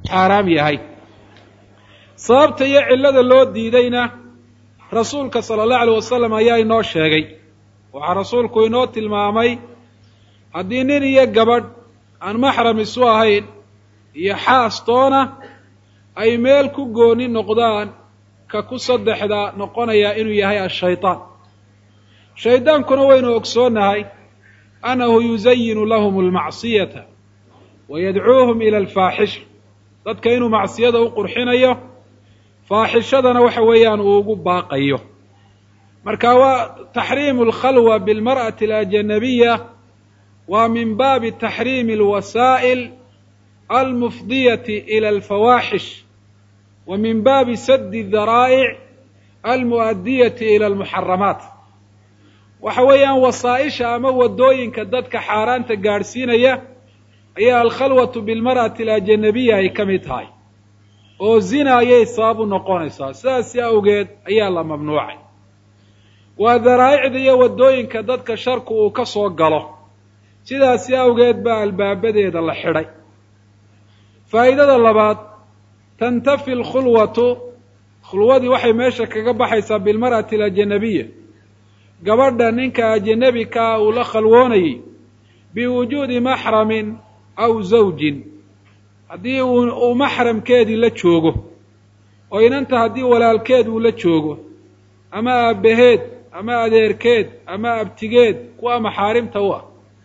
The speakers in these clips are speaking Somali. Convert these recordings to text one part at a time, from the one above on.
xaaraam yahay sababta iyo cillada loo diidayna rasuulka sala allahu alayh wasalam ayaa inoo sheegay waxaa rasuulku inoo tilmaamay haddii nin iyo gabadh aan maxram isu ahayn iyo xaastoona ay meel ku gooni noqdaan ka ku saddexda noqonayaa inuu yahay ashaytaan shaydaankuna waynu ogsoonnahay annahu yuzayinu lahum almacsiyata wa yadcuuhum ila alfaaxisha dadka inuu macsiyada u qurxinayo faaxishadana waxa weeyaan uu ugu baaqayo marka waa taxriimu alkhalwa bilmar'ati alajanabiya waa min baabi taxriimi alwasaa'il almufdiyati ila alfawaaxish wa min baabi saddi daraa'ic almu'adiyati ila almuxaramaat waxa weeyaan wasaa-isha ama wadooyinka dadka xaaraanta gaadhsiinaya ayaa alkhalwatu bilmar'ati alajanabiya ay ka mid tahay oo zina ayay sabab u noqonaysaa sidaasi awgeed ayaa la mamnuucay waa daraa'icda iyo waddooyinka dadka sharku uu ka soo galo sidaasi awgeed baa albaabadeeda la xidhay faa'idada labaad tantafi alkhulwatu khulwadii waxay meesha kaga baxaysaa bilmar'ati alajanabiya gabadha ninka ajanabikaa uu la khalwoonayay biwujuudi maxramin aw zawjin haddii uu maxramkeedii la joogo oo inanta haddii walaalkeed uu la joogo ama aabbaheed ama adeerkeed ama abtigeed kuwa maxaarimta u ah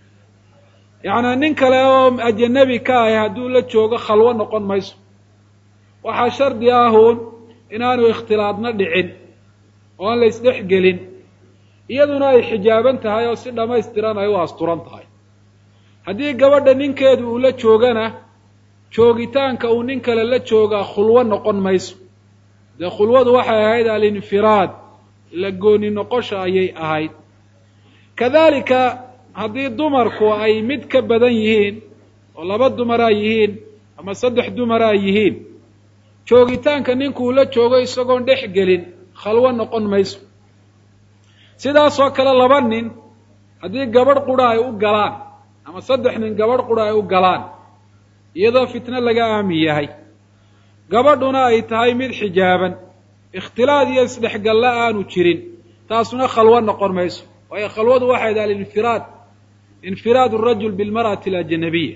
yacnaa nin kale oo ajanabi ka ahi hadduu la joogo khalwo noqon mayso waxaa shardi ahuun inaanu ikhtilaadna dhicin oo aan la isdhex gelin iyaduna ay xijaaban tahay oo si dhammaystiran ay u asturan tahay haddii gabadha ninkeedu uu la joogana joogitaanka uu nin kale la joogaa khulwo noqon mayso dee khulwadu waxay ahayd alinfiraad la gooni noqosha ayay ahayd kadalika haddii dumarku ay mid ka badan yihiin oo laba dumaraa yihiin ama saddex dumaraa yihiin joogitaanka ninkuu la joogo isagoon dhex gelin khalwo noqon mayso sidaasoo kale laba nin haddii gabadh qura ay u galaan ama saddex nin gabadh qura ay u galaan iyadoo fitno laga aamin yahay gabadhuna ay tahay mid xijaaban ikhtilaad iyo isdhexgalla aanu jirin taasuna khalwo noqon mayso waayo khalwadu waxay daha alinfiraad infiraad arajul bilmar'ati alajanabiya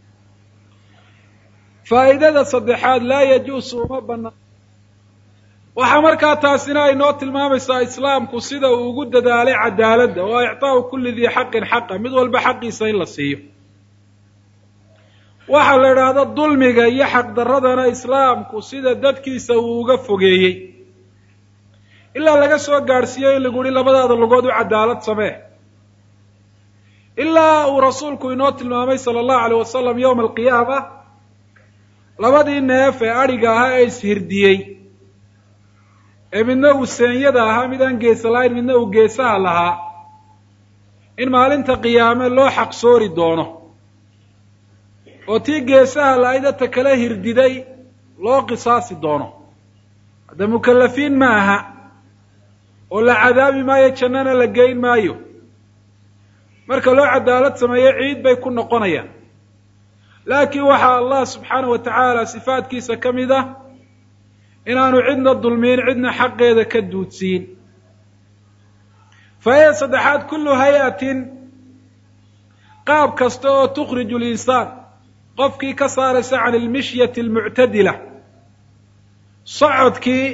faa'idada saddexaad laa yajuusu uma banaan waxaa markaa taasina ay noo tilmaamaysaa islaamku sida uu ugu dadaalay cadaaladda oo ictaau kulli dii xaqin xaqa mid walba xaqiisa in la siiyo waxaa la idhaahda dulmiga iyo xaqdarradana islaamku sida dadkiisa uu uga fogeeyey ilaa laga soo gaadhsiiyo in lagu yihi labadaada lugood u cadaalad samee ilaa uu rasuulku inoo tilmaamay sala allahu alayh wasalam yowma alqiyaama labadii neef ee adhiga ahaa ee ishirdiyey ee midna uu seenyada ahaa mid aan geesa lahayn midna uu geesaha lahaa in maalinta qiyaame loo xaqsoori doono oo tii geesaha la-ayd ata kala hirdiday loo qisaasi doono hadda mukallafiin ma aha oo la cadaabi maayo jannana la geyn maayo marka loo cadaalad sameeyo ciid bay ku noqonayaan laakiin waxaa allah subxaana wa tacaala sifaadkiisa ka mid ah inaanu cidna dulmiin cidna xaqeeda ka duudsiin faa'ida saddexaad kullu hay-atin qaab kasta oo tukhriju linsaan qofkii ka saaraysa can ilmishyati almuctadila socodkii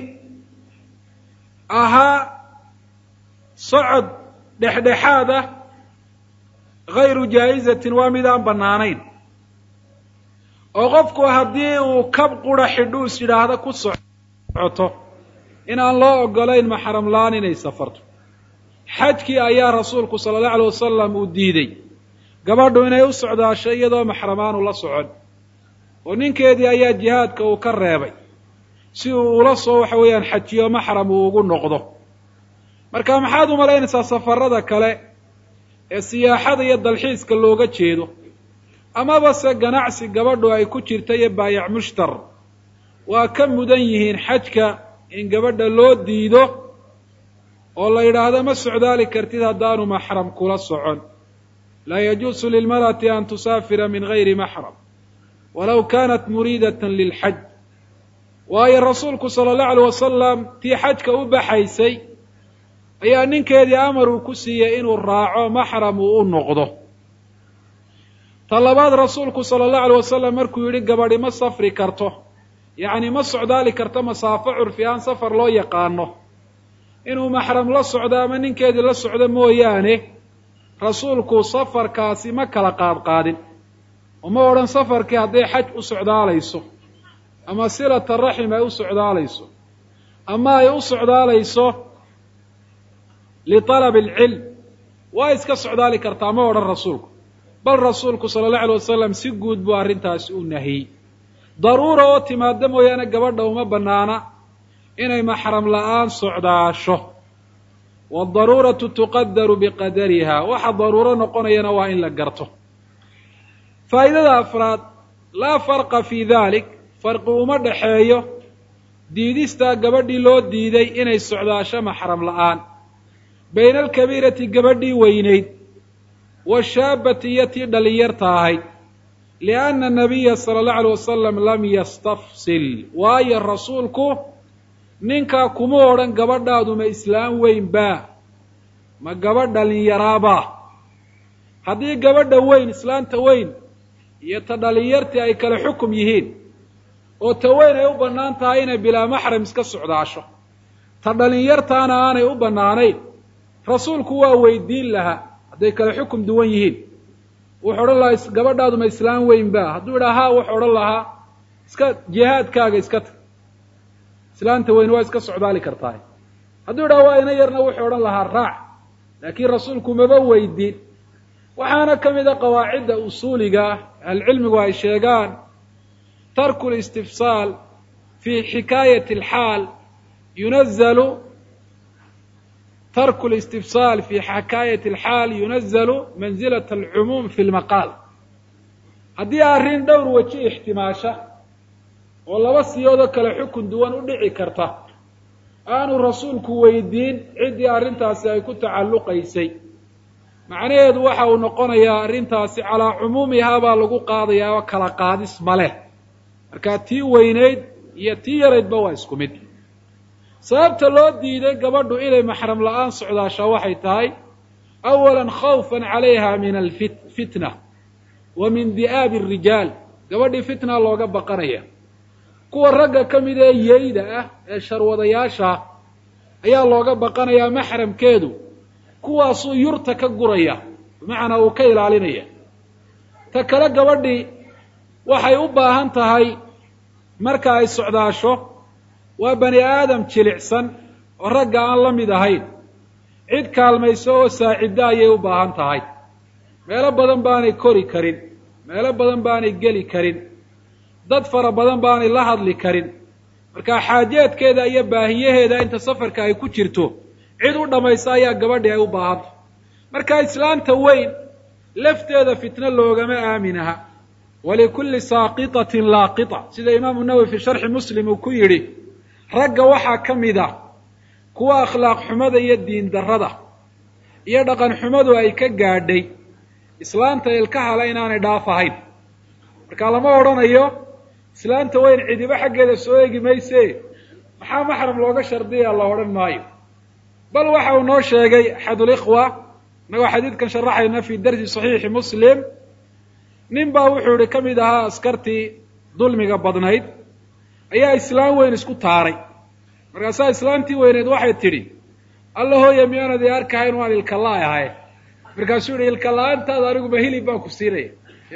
ahaa socod dhexdhexaad ah gayru jaa'izatin waa mid aan bannaanayn oo qofku haddii uu kab qura xidhu is yidhaahda ku socoto in aan loo ogolayn maxram la-aan inay safarto xajkii ayaa rasuulku sala allahu alay wasalam uu diiday gabadhu inay u socdaasho iyadoo maxramaanu la socon oo ninkeedii ayaa jihaadka uu ka reebay si uu ula soo waxa weeyaan xajiyo maxram uu ugu noqdo marka maxaad u malaynaysaa safarada kale ee siyaaxada iyo dalxiiska looga jeedo amaba se ganacsi gabadhu ay ku jirta iyo baayac mushtar waa ka mudan yihiin xajka in gabadha loo diido oo la yidhaahdo ma socdaali kartid haddaanu maxram kula socon laa yajuusu lilmar'ati an tusaafira min gayri maxram walow kaanat muriidatan lilxaj waayo rasuulku sala allahu alay wasalam tii xajka u baxaysay ayaa ninkeedii amar uu ku siiyey inuu raaco maxram uu u noqdo ta labaad rasuulku sala allahu alay wasalam markuu yidhi gabadhi ma safri karto yacni ma socdaali karto masaafo curfi aan safar loo yaqaano inuu maxram la socdo ama ninkeedii la socdo mooyaane rasuulku safarkaasi ma kala qaadqaadin uma odhan safarkii hadday xaj u socdaalayso ama silata raxim ay u socdaalayso ama ay u socdaalayso liطalab alcilm waa iska socdaali kartaa ma odhan rasuulku bal rasuulku sala allahu alay wasalam si guud buu arrintaasi u nahiyey daruura oo timaada mooyaane gabadha uma bannaana inay maxram la'aan socdaasho wadaruuratu tuqadaru biqadariha waxa daruuro noqonayana waa in la garto faa'idada afraad laa farqa fii dalik farqi uma dhaxeeyo diidistaa gabadhii loo diiday inay socdaasho maxram la'aan bayna alkabiirati gabadhii weynayd washaabati iyo tii dhalinyarta ahayd lianna anabiya sala allahu alay wasalam lam yastafsil waayo rasuulku ninkaa kuma odhan gabadhaadu ma islaam weyn baa ma gabadh dhalinyaraabaa haddii gabadha weyn islaanta weyn iyo ta dhalinyartii ay kale xukum yihiin oo ta weyn ay u bannaan tahay inay bilaa maxram iska socdaasho ta dhalinyartaana aanay u bannaanayn rasuulku waa weydiin lahaa hadday kale xukum duwan yihiin wuxuu odhan lahaa gabadhaadu ma islaam weyn baa hadduu idhaa haa wuxuu odhan lahaa iska jihaadkaaga iska tag islaanta weyn waa iska socdaali kartaay hadduu idhaha waa ina yarna wuxuu odhan lahaa raac laakiin rasuulku maba weydiin waxaana ka mid a qawaacidda usuuliga ahlcilmigu ay sheegaan tarku listifsaal fi xikaayati alxaal yunazalu tarku listifsaal fi xikaayati alxaal yunazalu manzilat alcumuum fi lmaqaal haddii arrin dhowr weji ixtimaasha oo laba siyoodoo kale xukun duwan u dhici karta aanu rasuulku weydiin ciddii arrintaasi ay ku tacalluqaysay macnaheedu waxa uu noqonayaa arrintaasi calaa cumuumihaa baa lagu qaadayaa oo kala qaadis ma leh markaa tii weynayd iyo tii yaraydba waa isku mid sababta loo diiday gabadhu inay maxram la'aan socdaashaa waxay tahay awalan khawfan calayha min alfitna wa min di'aabi arijaal gabadhii fitna looga baqanaya kuwa ragga ka mid ee yeyda ah ee sharwadayaasha ayaa looga baqanayaa maxramkeedu kuwaasuu yurta ka guraya bimacnaa uu ka ilaalinaya ta kale gabadhii waxay u baahan tahay marka ay socdaasho waa bani aadam jilicsan oo ragga aan la mid ahayn cid kaalmayso oo saaciddo ayay u baahan tahay meelo badan baanay kori karin meelo badan baanay geli karin dad fara badan baanay la hadli karin marka xaajeedkeeda iyo baahiyaheeda inta safarka ay ku jirto cid u dhammaysa ayaa gabadhii ay u baahanta marka islaanta weyn lafteeda fitno loogama aaminaha walikulli saaqitatin laaqita sida imaamu nawowi fi sharxi muslim uu ku yidhi ragga waxaa ka mid a kuwa akhlaaq xumada iyo diin darrada iyo dhaqan xumadu ay ka gaadhay islaanta ilkahala inaanay dhaaf ahayn marka lama odhanayo islaanta weyn cidiba xaggeeda soo eegi mayse maxaa maxram looga shardiya la odhan maayo bal waxa uu noo sheegay axadulikhwa inagoo xadiidkan sharaxayna fi darsi saxiixi muslim nin baa wuxuu ihi ka mid ahaa askartii dulmiga badnayd ayaa islaam weyn isku taaray markaasaa islaamtii weyneed waxay tidhi alla hooya miyaanad i arkahayn waan ilkala ahay markaasuu yihi ilka la-aantaada aniguba hilib baan ku siinaya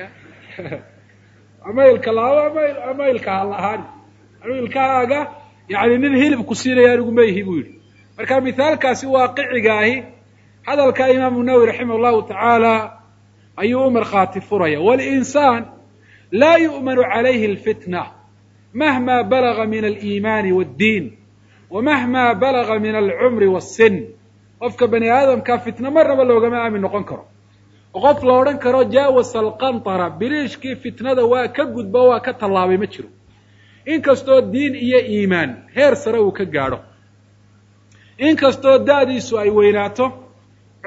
ama ilka la-aan ama ama ilkaha la-aan anigu ilkahaaga yani nin hilib ku siinaya anigu ma ihi buu yidhi marka mithaalkaasi waaqiciga ahi hadalka imaamu nawowi raximah llahu tacaala ayuu u markhaati furaya walinsaan laa yu'manu calayhi alfitna mahma balaga min aliimaani waaddiin wa mahma balaga min alcumri wassin qofka bani aadamka fitna marnaba loogama aamin noqon karo oo qof la odhan karo jaawasa alqantara biriishkii fitnada waa ka gudbo waa ka tallaabay ma jiro inkastoo diin iyo iimaan heer sare uu ka gaadho inkastoo da-diisu ay weynaato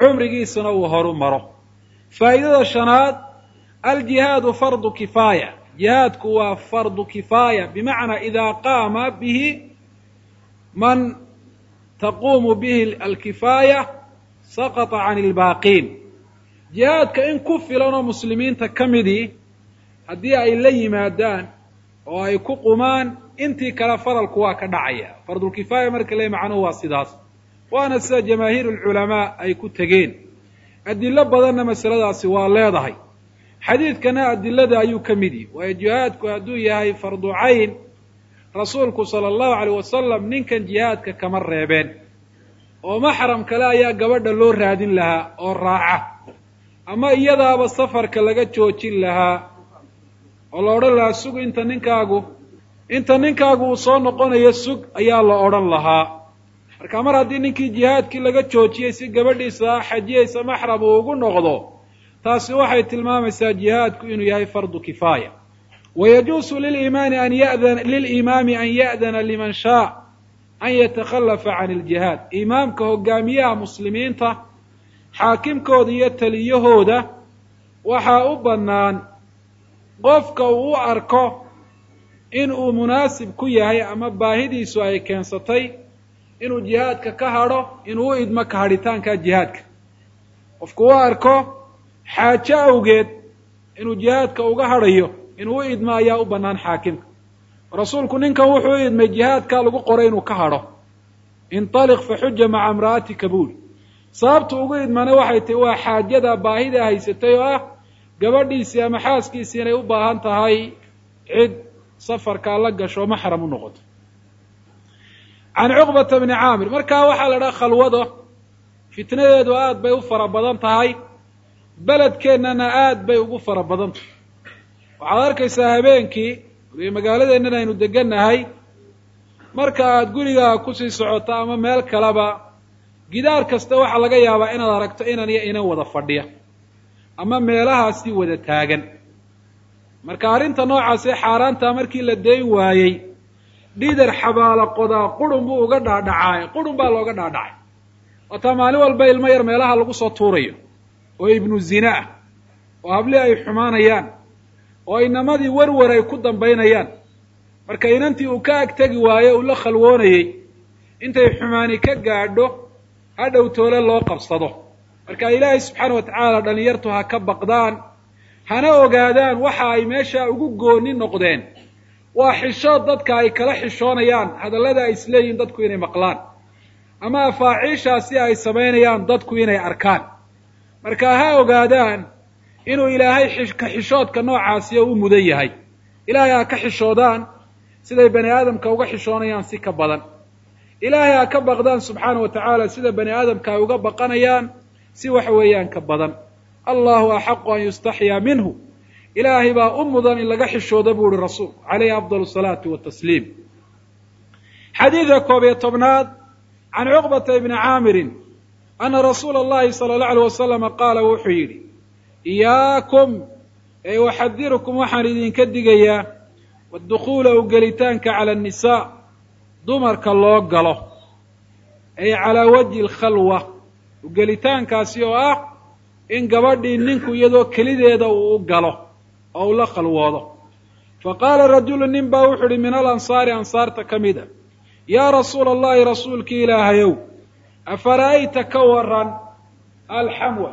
cumrigiisuna uu horu maro faa'idada shanaad aljihaadu fardu kifaaya jihaadku waa fardu kifaaya bimacnaa idaa qaama bihi man taquumu bihi alkifaaya saqata can ilbaaqiin jihaadka in ku filan oo muslimiinta ka midii haddii ay la yimaadaan oo ay ku qumaan intii kale faralku waa ka dhacaya fardulkifaaya marka le macnuhu waa sidaas waana sida jamaahiiru lculamaa ay ku tegeen adilo badanna masaladaasi waa leedahay xadiidkana adilada ayuu ka mid yihi waayo jihaadku hadduu yahay fardu cayn rasuulku sala allahu alayh wasalam ninkan jihaadka kama reebeen oo maxram kale ayaa gabadha loo raadin lahaa oo raaca ama iyadaaba safarka laga joojin lahaa oo la odhan lahaa sug inta ninkaagu inta ninkaagu uu soo noqonayo sug ayaa la odhan lahaa marka mar haddii ninkii jihaadkii laga joojiyey si gabadhiisa xajiyaysa maxram uu ugu noqdo taasi waxay tilmaamaysaa jihaadku inuu yahay fardu kifaaya wayajuusu lilimaani an yadana lilimaami an ya'dana liman shaa an yatakhallafa can iljihaad imaamka hogaamiyaha muslimiinta xaakimkooda iyo taliyahooda waxaa u bannaan qofka uu u arko in uu munaasib ku yahay ama baahidiisu ay keensatay inuu jihaadka ka hadho inuu u idmo ka hadhitaanka jihaadka qofku u arko xaajo awgeed inuu jihaadka uga hadhayo inuu u idmo ayaa u bannaan xaakimka rasuulku ninkan wuxuu u idmay jihaadka lagu qoray inuu ka hadho intaliq faxuja maca imra'atika buuli sababtu ugu idmana waxay tahi waa xaajada baahida haysatay oo ah gabadhiisii ama xaaskiisii inay u baahan tahay cid safarkaa la gasho maxram u noqoto can cuqbata bni caamir markaa waxaa la dhaha khalwado fitnadeedu aad bay u fara badan tahay beledkeennana aad bay ugu fara badan tahay waxaad arkaysaa habeenkii magaaladeennan aynu degannahay marka aad gurigaaga kusii socoto ama meel kaleba gidaar kasta waxaa laga yaabaa inaad aragto inan iyo inan wada fadhiya ama meelahaasi wada taagan marka arrinta noocaasee xaaraantaa markii la dayn waayey dhidar xabaala qodaa qurun buu uga dhaadhacaay qurun baa looga dhaadhacay waataa maalin walba ilmo yar meelaha lagu soo tuurayo oo ibnu zina ah oo hablii ay xumaanayaan oo inamadii warwar ay ku dambaynayaan marka inantii uu ka agtegi waayo uu la khalwoonayey intay xumaani ka gaadho hadhow toole loo qabsado marka ilaahay subxaana wa tacaala dhalinyartu ha ka baqdaan hana ogaadaan waxa ay meesha ugu gooni noqdeen waa xishood dadka ay kala xishoonayaan hadallada ay isleeyihin dadku inay maqlaan ama afaaciishaasi ay samaynayaan dadku inay arkaan marka ha ogaadaan inuu ilaahay ka xishoodka noocaasiyo u mudan yahay ilaahay ha ka xishoodaan siday bani aadamka uga xishoonayaan si ka badan ilaahay ha ka baqdaan subxaana wa tacaala sida bani aadamka ay uga baqanayaan si waxa weeyaan ka badan allahu axaqu an yustaxyaa minhu ilaahay baa u mudan in laga xishooda buu uhi rasuulku calayhi afdal salaatu watasliim xadiidka koob iyo tobnaad can cuqbata ibni caamirin ana rasuula allahi sala allahu alay wasalama qaala wuxuu yidhi iyaakum ee uxadirukum waxaan idinka digayaa wadukhuula u gelitaanka cala annisaa dumarka loo galo ay calaa wajhi alkhalwa ugelitaankaasi oo ah in gabadhii ninku iyadoo kelideeda uu u galo oo u la khalwoodo fa qaala rajulu nin baa wuxuu uhi min alansaari ansaarta ka mid a yaa rasuula allahi rasuulkii ilaahayow afara'ayta ka waran alxamwa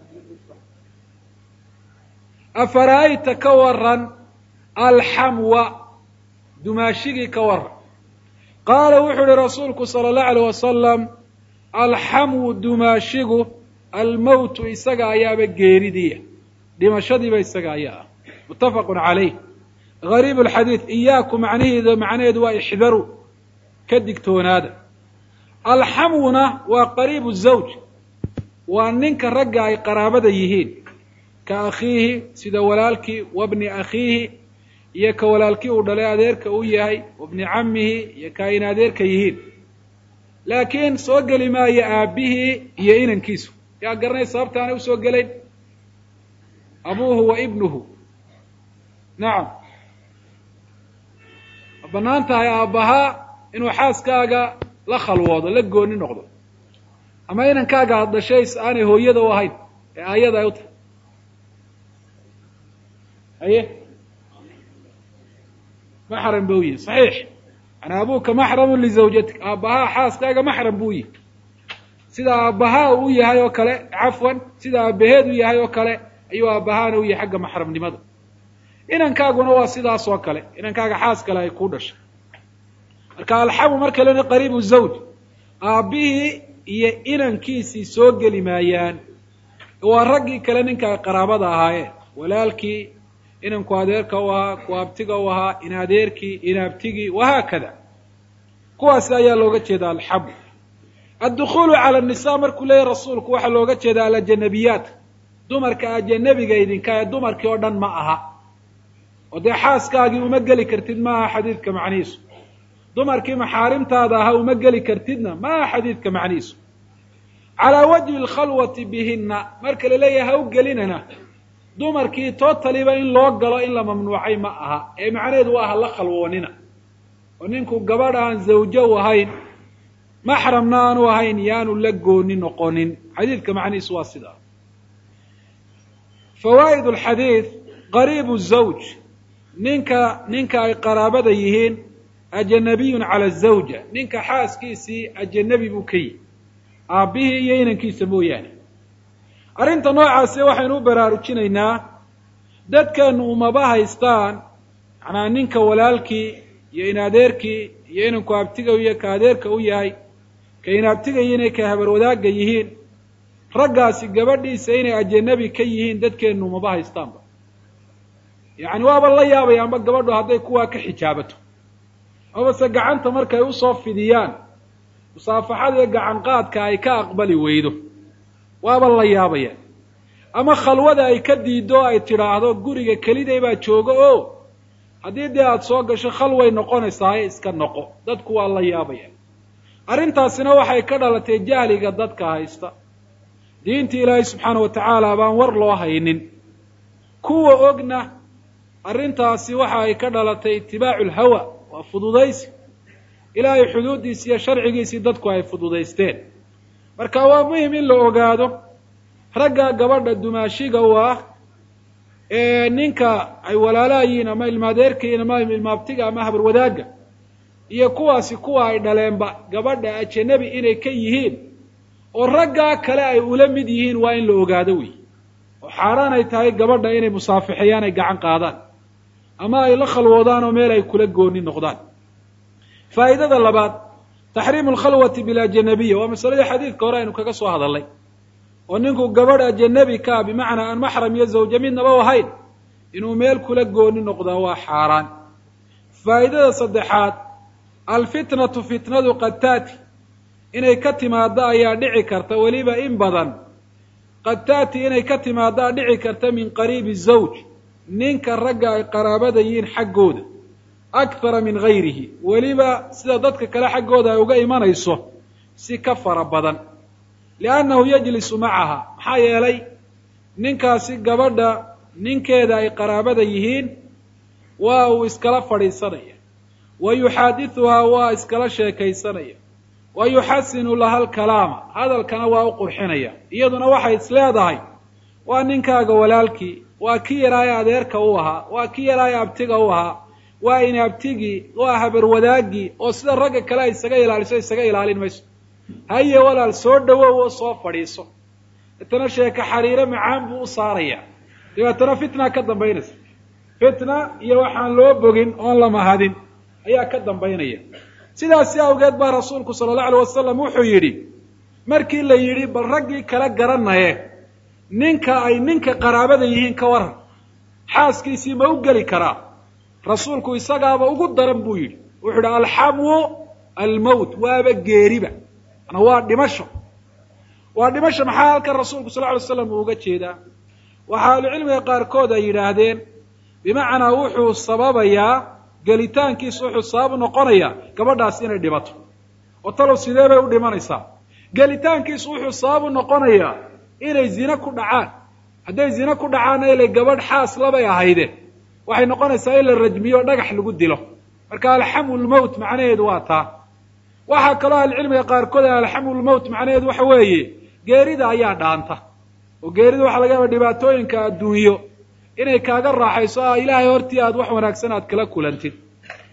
afara'ayta ka waran alxamwa dumaashigii ka waran qaala wuxuu uhi rasuulku sala allahu alayh wasalam alxamwu dumaashigu almowtu isaga ayaaba geeridiiya dhimashadiiba isaga ayaa ah muttafaqun calayh gariib alxadiid iyaaku macnaheedu macnaheedu waa ixdaru ka digtoonaada alxamwuna waa qariibu zawj waa ninka ragga ay qaraabada yihiin ka akhiihi sida walaalkii wabni akhiihi iyo ka walaalkii uu dhalay adeerka u yahay wabni cammihi iyo ka ayna adeerka yihiin laakiin soo geli maayo aabbihii iyo inankiisu yaa garanay sababta aanay usoo gelayn abuuhu wa ibnuhu nacam ma bannaan tahay aabbahaa inuu xaaskaaga la khalwoodo la gooni noqdo ama inankaaga ad dhashays aanay hooyada u ahayn ee aayada ay u tahay haye maxram buu yihi saxiix yani abuuka maxramun lizawjatik aabbahaa xaaskaaga maxram buu yihi sida aabbahaa uu yahay oo kale cafwan sida aabaheed u yahay oo kale ayuu aabbahaana u yahay xagga maxramnimada inankaaguna waa sidaas oo kale inankaaga xaas kale ay ku dhashay marka alxamu mar kalena qariibu zawj aabbihii iyo inankiisii soo geli maayaan waa raggii kale ninka ay qaraabada ahaayeen walaalkii inanku adeerka u ahaa ku abtiga u ahaa in adeerkii in abtigii wahaakada kuwaasi ayaa looga jeeda alxamu addukuulu cala nisa markuu leeyahy rasuulku waxaa looga jeeda alajanabiyaat dumarka ajanabiga idinka ee dumarkii oo dhan ma aha oo dee xaaskaagii uma geli kartid ma aha xadiidka macnihiisu dumarkii maxaarimtaada ahaa uma geli kartidna ma aha xadiidka macnihiisu calaa wajhi alkhalwati bihinna marka la leeyahay ha u gelinana dumarkii totaliba in loo galo in la mamnuucay ma aha ee macnaheedu waa hala khalwoonina oo ninku gabadh aan zawjo u ahayn maxramna aanu ahayn yaanu la gooni noqonin xadiidka macnihiisu waa sidaa fawaa'id alxadiid qariibu zawj ninka ninka ay qaraabada yihiin ajanabiyun cala azawja ninka xaaskiisii ajanabi buu ka yihi aabbihii iyo inankiisa mooyaane arrinta noocaasi waxaynu u baraarujinaynaa dadkeenu umaba haystaan macnaa ninka walaalkii iyo in adeerkii iyo inanku abtiga iyo ka adeerka u yahay ka in abtiga iyo inay ka habar wadaagga yihiin raggaasi gabadhiisa inay ajanabi ka yihiin dadkeenu umaba haystaanba yacni waaba la yaabayaanba gabadhu hadday kuwaa ka xijaabato amabase gacanta markay usoo fidiyaan musaafaxada iyo gacan qaadka ay ka aqbali weydo waaba la yaabayaan ama khalwada ay ka diiddo ay tidhaahdo guriga keliday baa jooga oo haddii dee aada soo gasho khalway noqonaysaaye iska noqo dadku waa la yaabayaan arrintaasina waxay ka dhalatay jahliga dadka haysta diinta ilaahay subxaana wa tacaala baan war loo haynin kuwa ogna arrintaasi waxa ay ka dhalatay itibaacu lhawa waa fududaysi ilaahay xuduuddiisi iyo sharcigiisii dadku ay fududaysteen marka waa muhim in la ogaado ragga gabadha dumaashiga u ah ee ninka ay walaalaha yihiin ama ilmaadeerka yihiin ama ilmaabtiga ama habar wadaagga iyo kuwaasi kuwa ay dhaleenba gabadha ajanabi inay ka yihiin oo raggaa kale ay ula mid yihiin waa in la ogaado wey oo xaaraan ay tahay gabadha inay musaafixeeyaan ay gacan qaadaan ama ay la khalwoodaan oo meel ay kula gooni noqdaan faa'idada labaad taxriimu alkhalwati bilajanabiya waa masaladii xadiidka hore aynu kaga soo hadalnay oo ninku gabadh ajanabi kaa bimacnaa aan maxram iyo zawja midnaba ahayn inuu meel kula gooni noqdaa waa xaaraan faa'idada saddexaad alfitnatu fitnadu qad taati inay ka timaaddo ayaa dhici karta weliba in badan qad taati inay ka timaaddaa dhici karta min qariibi zawj ninka ragga ay qaraabada yihiin xaggooda akthara min gayrihi weliba sida dadka kale xaggooda ay uga imanayso si ka fara badan liannahu yajlisu macaha maxaa yeelay ninkaasi gabadha ninkeeda ay qaraabada yihiin waa uu iskala fadhiisanaya wa yuxaadithuhaa waa iskala sheekaysanaya wa yuxasinu laha alkalaama hadalkana waa u qurxinaya iyaduna waxay is leedahay waa ninkaaga walaalkii waa ki yaraaye adeerka u ahaa waa ki yaraaye abtiga u ahaa waa in abtigii waa habar wadaagii oo sida ragga kale ay isaga ilaaliso isaga ilaalin mayso haye walaal soo dhawow oo soo fadhiiso deetana sheeke xariiro macaan buu u saaraya dabeetana fitna ka dambaynaysa fitna iyo waxaan loo bogin oon la mahadin ayaa ka dambaynaya sidaasi awgeed baa rasuulku sala allahu alay wasalam wuxuu yidhi markii la yidhi bal raggii kala garanaye ninka ay ninka qaraabada yihiin ka waran xaaskiisii ma u geli karaa rasuulku isagaaba ugu daran buu yidhi wuxuu yidhi alxamu almowt waaba geeriba mana waa dhimasho waa dhimasho maxaa halkan rasuulku sal ly slam uu uga jeedaa waxaa ahlucilmiga qaarkood ay yidhaahdeen bimacnaa wuxuu sababayaa gelitaankiisu wuxuu sabab noqonayaa gabadhaas inay dhimato oo talow sidee bay u dhimanaysaa gelitaankiisu wuxuu sabab u noqonayaa inay zine ku dhacaan hadday zine ku dhacaanna ilay gabadh xaas labay ahayde waxay noqonaysaa in la rajmiyo o dhagax lagu dilo marka alxamu lmowt macnaheedu waa taa waxaa kaloo ahlucilmiga qaarkood alxamu lmowt macnaheedu waxa weeye geerida ayaa dhaanta oo geerida waxaa laga yaaba dhibaatooyinka adduunyo inay kaaga raaxayso ah ilaahay hortii aad wax wanaagsan aad kala kulantid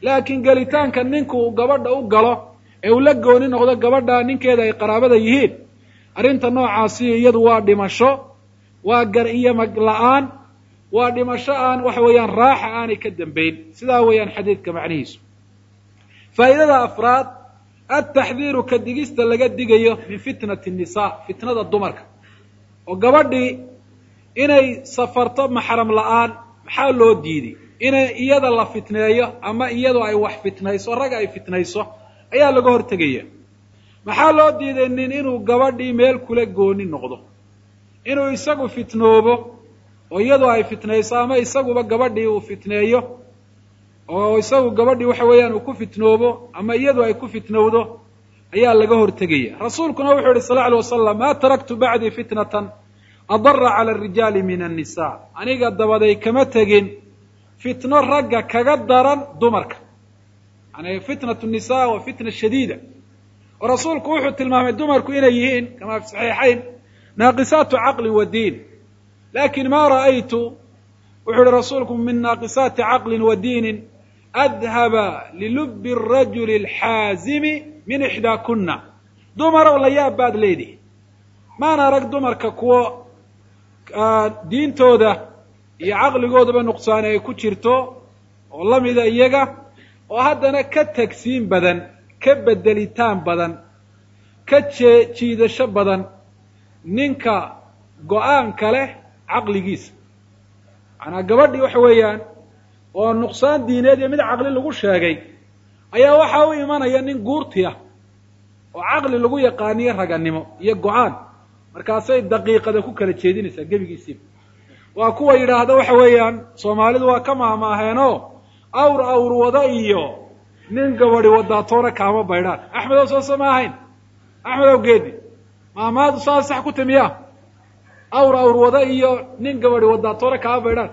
laakiin gelitaanka ninku uu gabadha u galo ee uu la gooni noqdo gabadha ninkeeda ay qaraabada yihiin arrinta noocaasi iyadu waa dhimasho waa gar iyo mag la-aan waa dhimasho aan waxa weeyaan raaxa aanay ka dambayn sidaa weeyaan xadiidka macnihiisu faa'idada afraad altaxdiiru ka digista laga digayo min fitnati nnisaa fitnada dumarka oo gabadhii inay safarto maxram la-aan maxaa loo diiday inay iyada la fitneeyo ama iyadoo ay wax fitnayso rag ay fitnayso ayaa laga hortegaya maxaa loo diiday nin inuu gabadhii meel kula gooni noqdo inuu isagu fitnoobo oo iyadoo ay fitnayso ama isaguba gabadhii uu fitneeyo oo isagu gabadhii waxa weeyaan uu ku fitnoobo ama iyadu ay ku fitnowdo ayaa laga hortegaya rasuulkuna wuxuu yihi sal lla alay wasalam ma taraktu bacdii fitnatan adara cala arijaali min annisa aniga dabaday kama tegin fitno ragga kaga daran dumarka yani fitnatu nisa waa fitna shadiida oo rasuulku wuxuu tilmaamay dumarku inay yihiin kama fi saxiixayn naaqisaatu caqlin wa diin lakin ma ra'aytu wuxuu yihi rasuulku min naaqisaati caqlin wa diinin adhaba lilubi arajuli alxaazimi min ixdaakuna dumarow la yaab baad leedihi maana arag dumarka kuwo diintooda iyo caqligoodaba nuqsaani ay ku jirto oo lamida iyaga oo haddana ka tagsiin badan ka bedelitaan badan ka jee jiidasho badan ninka go-aanka leh caqligiisa macanaa gabadhii waxa weeyaan oo nuqsaan diineed iyo mid caqli lagu sheegay ayaa waxaa u imanaya nin guurti ah oo caqli lagu yaqaaniyo raganimo iyo go-aan markaasay daqiiqada ku kala jeedinaysaa gebigiisiiba waa kuwa yidhaahda waxa weeyaan soomaalidu waa ka maahmaaheenoo awr awr wada iyo nin gabadi wadaatoona kaama baydhaan axmedow soose ma ahayn axmedow geedi maamaadu saa sax ku timiya awr awr wada iyo nin gabadi wadaatoona kaama baydhaan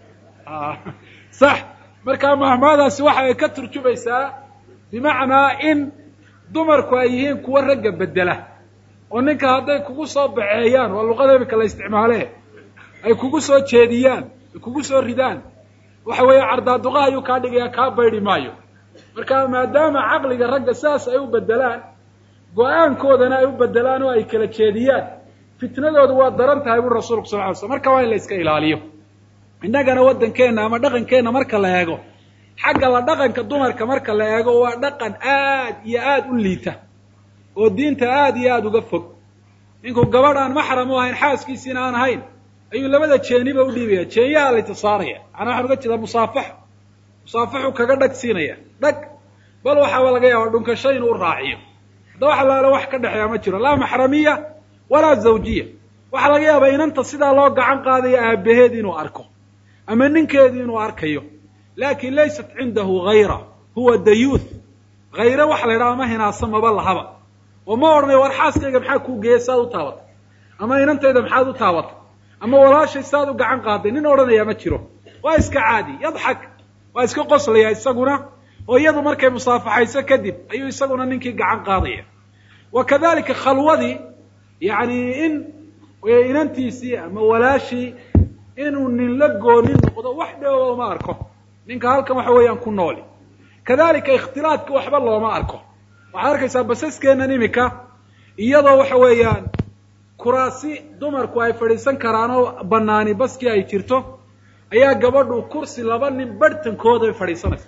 sax markaa mahmaadaasi waxa ay ka turjumaysaa bimacnaa in dumarku ay yihiin kuwa ragga bedela oo ninka hadday kugu soo baxeeyaan waa luqada imika la isticmaale ay kugu soo jeediyaan ay kugu soo ridaan waxa weeye cardaaduqaha ayuu kaa dhigaya kaa baydi maayo marka maadaama caqliga ragga sidaas ay u bedelaan go-aankoodana ay u bedelaan oo ay kala jeediyaan fitnadoodu waa daran tahay buri rasulku sal ly slam marka waa in la iska ilaaliyo innagana waddankeenna ama dhaqankeenna marka la eego xagga la dhaqanka dumarka marka la eego waa dhaqan aad iyo aad u liita oo diinta aad iyo aada uga fog ninkuu gabadh aan maxram u ahayn xaaskiisiina aan ahayn ayuu labada jeeniba u dhiibaya jeenyaha la itisaaraya macnaa waxaan uga jeedaa musaafaxo musaafaxu kaga dhag siinaya dhag bal waxaaba laga yaaba dhunkasho inuu u raaciyo hadda wax alaala wax ka dhexeeya ma jiro laa maxramiya walaa zawjiya waxaa laga yaabaa inanta sidaa loo gacan qaadayo aabaheed inuu arko ama ninkeedu inuu arkayo lakin laysat cindahu hayra huwa dayuuth hayre waxa la yidhaha ma hinaasa maba lahaba oo ma odhanayo war xaaskayga maxaa kuu geeyay saad u taabatay ama inantayda maxaad u taabatay ama walaashay saad u gacan qaaday nin odhanaya ma jiro waa iska caadi yadxak waa iska qoslaya isaguna oo iyadu markay musaafaxayso kadib ayuu isaguna ninkii gacan qaadaya wa kadalika khalwadii yani in inantiisii ama walaashii inuu nin la gooni noqdo wax dheoba uma arko ninka halkan waxa weeyaan ku nooli kadalika ikhtilaadka waxba looma arko waxaad arkaysaa basaskeennan imika iyadoo waxa weeyaan kuraasi dumarku ay fadhiisan karaan oo banaani baskii ay jirto ayaa gabadhu kursi laba nin barhtankooda ay fadhiisanaysa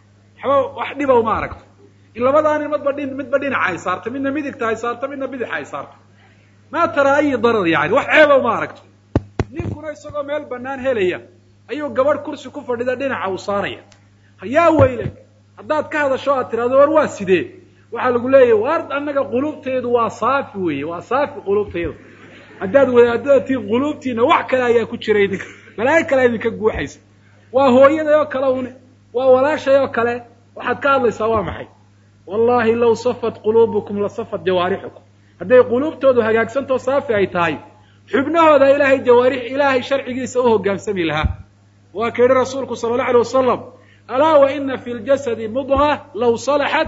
waxba wax dhiba uma aragto in labadaa nin madba dhin midba dhinaca ay saarto midna midigta ay saarto midna bidixa ay saarto maa taraa ayi darar yani wax ceeba uma aragto ninkuna isagoo meel banaan helaya ayuu gabadh kursi ku fadhida dhinaca uu saaraya yaa weyle haddaad ka hadasho aad tirahdo war waa sidee waxaa lagu leeyahy war annaga quluubteedu waa saafi weeye waa saafi quluubtayda haddaad wadaadada tiin quluubtiina wax kale ayaa ku jira idinka balaayo kale idinka guuxaysa waa hooyaday oo kale une waa walaashay oo kale waxaad ka hadlaysaa waa maxay wallahi law safat quluubukum la safat jawaarixukum hadday quluubtoodu hagaagsantao saafi ay tahay xubnahooda ilaahay jawaarix ilaahay sharcigiisa u hogaansami lahaa waa ka yihi rasuulku sala allau alay wasalam alaa wa ina fi ljasadi mudga law salaxat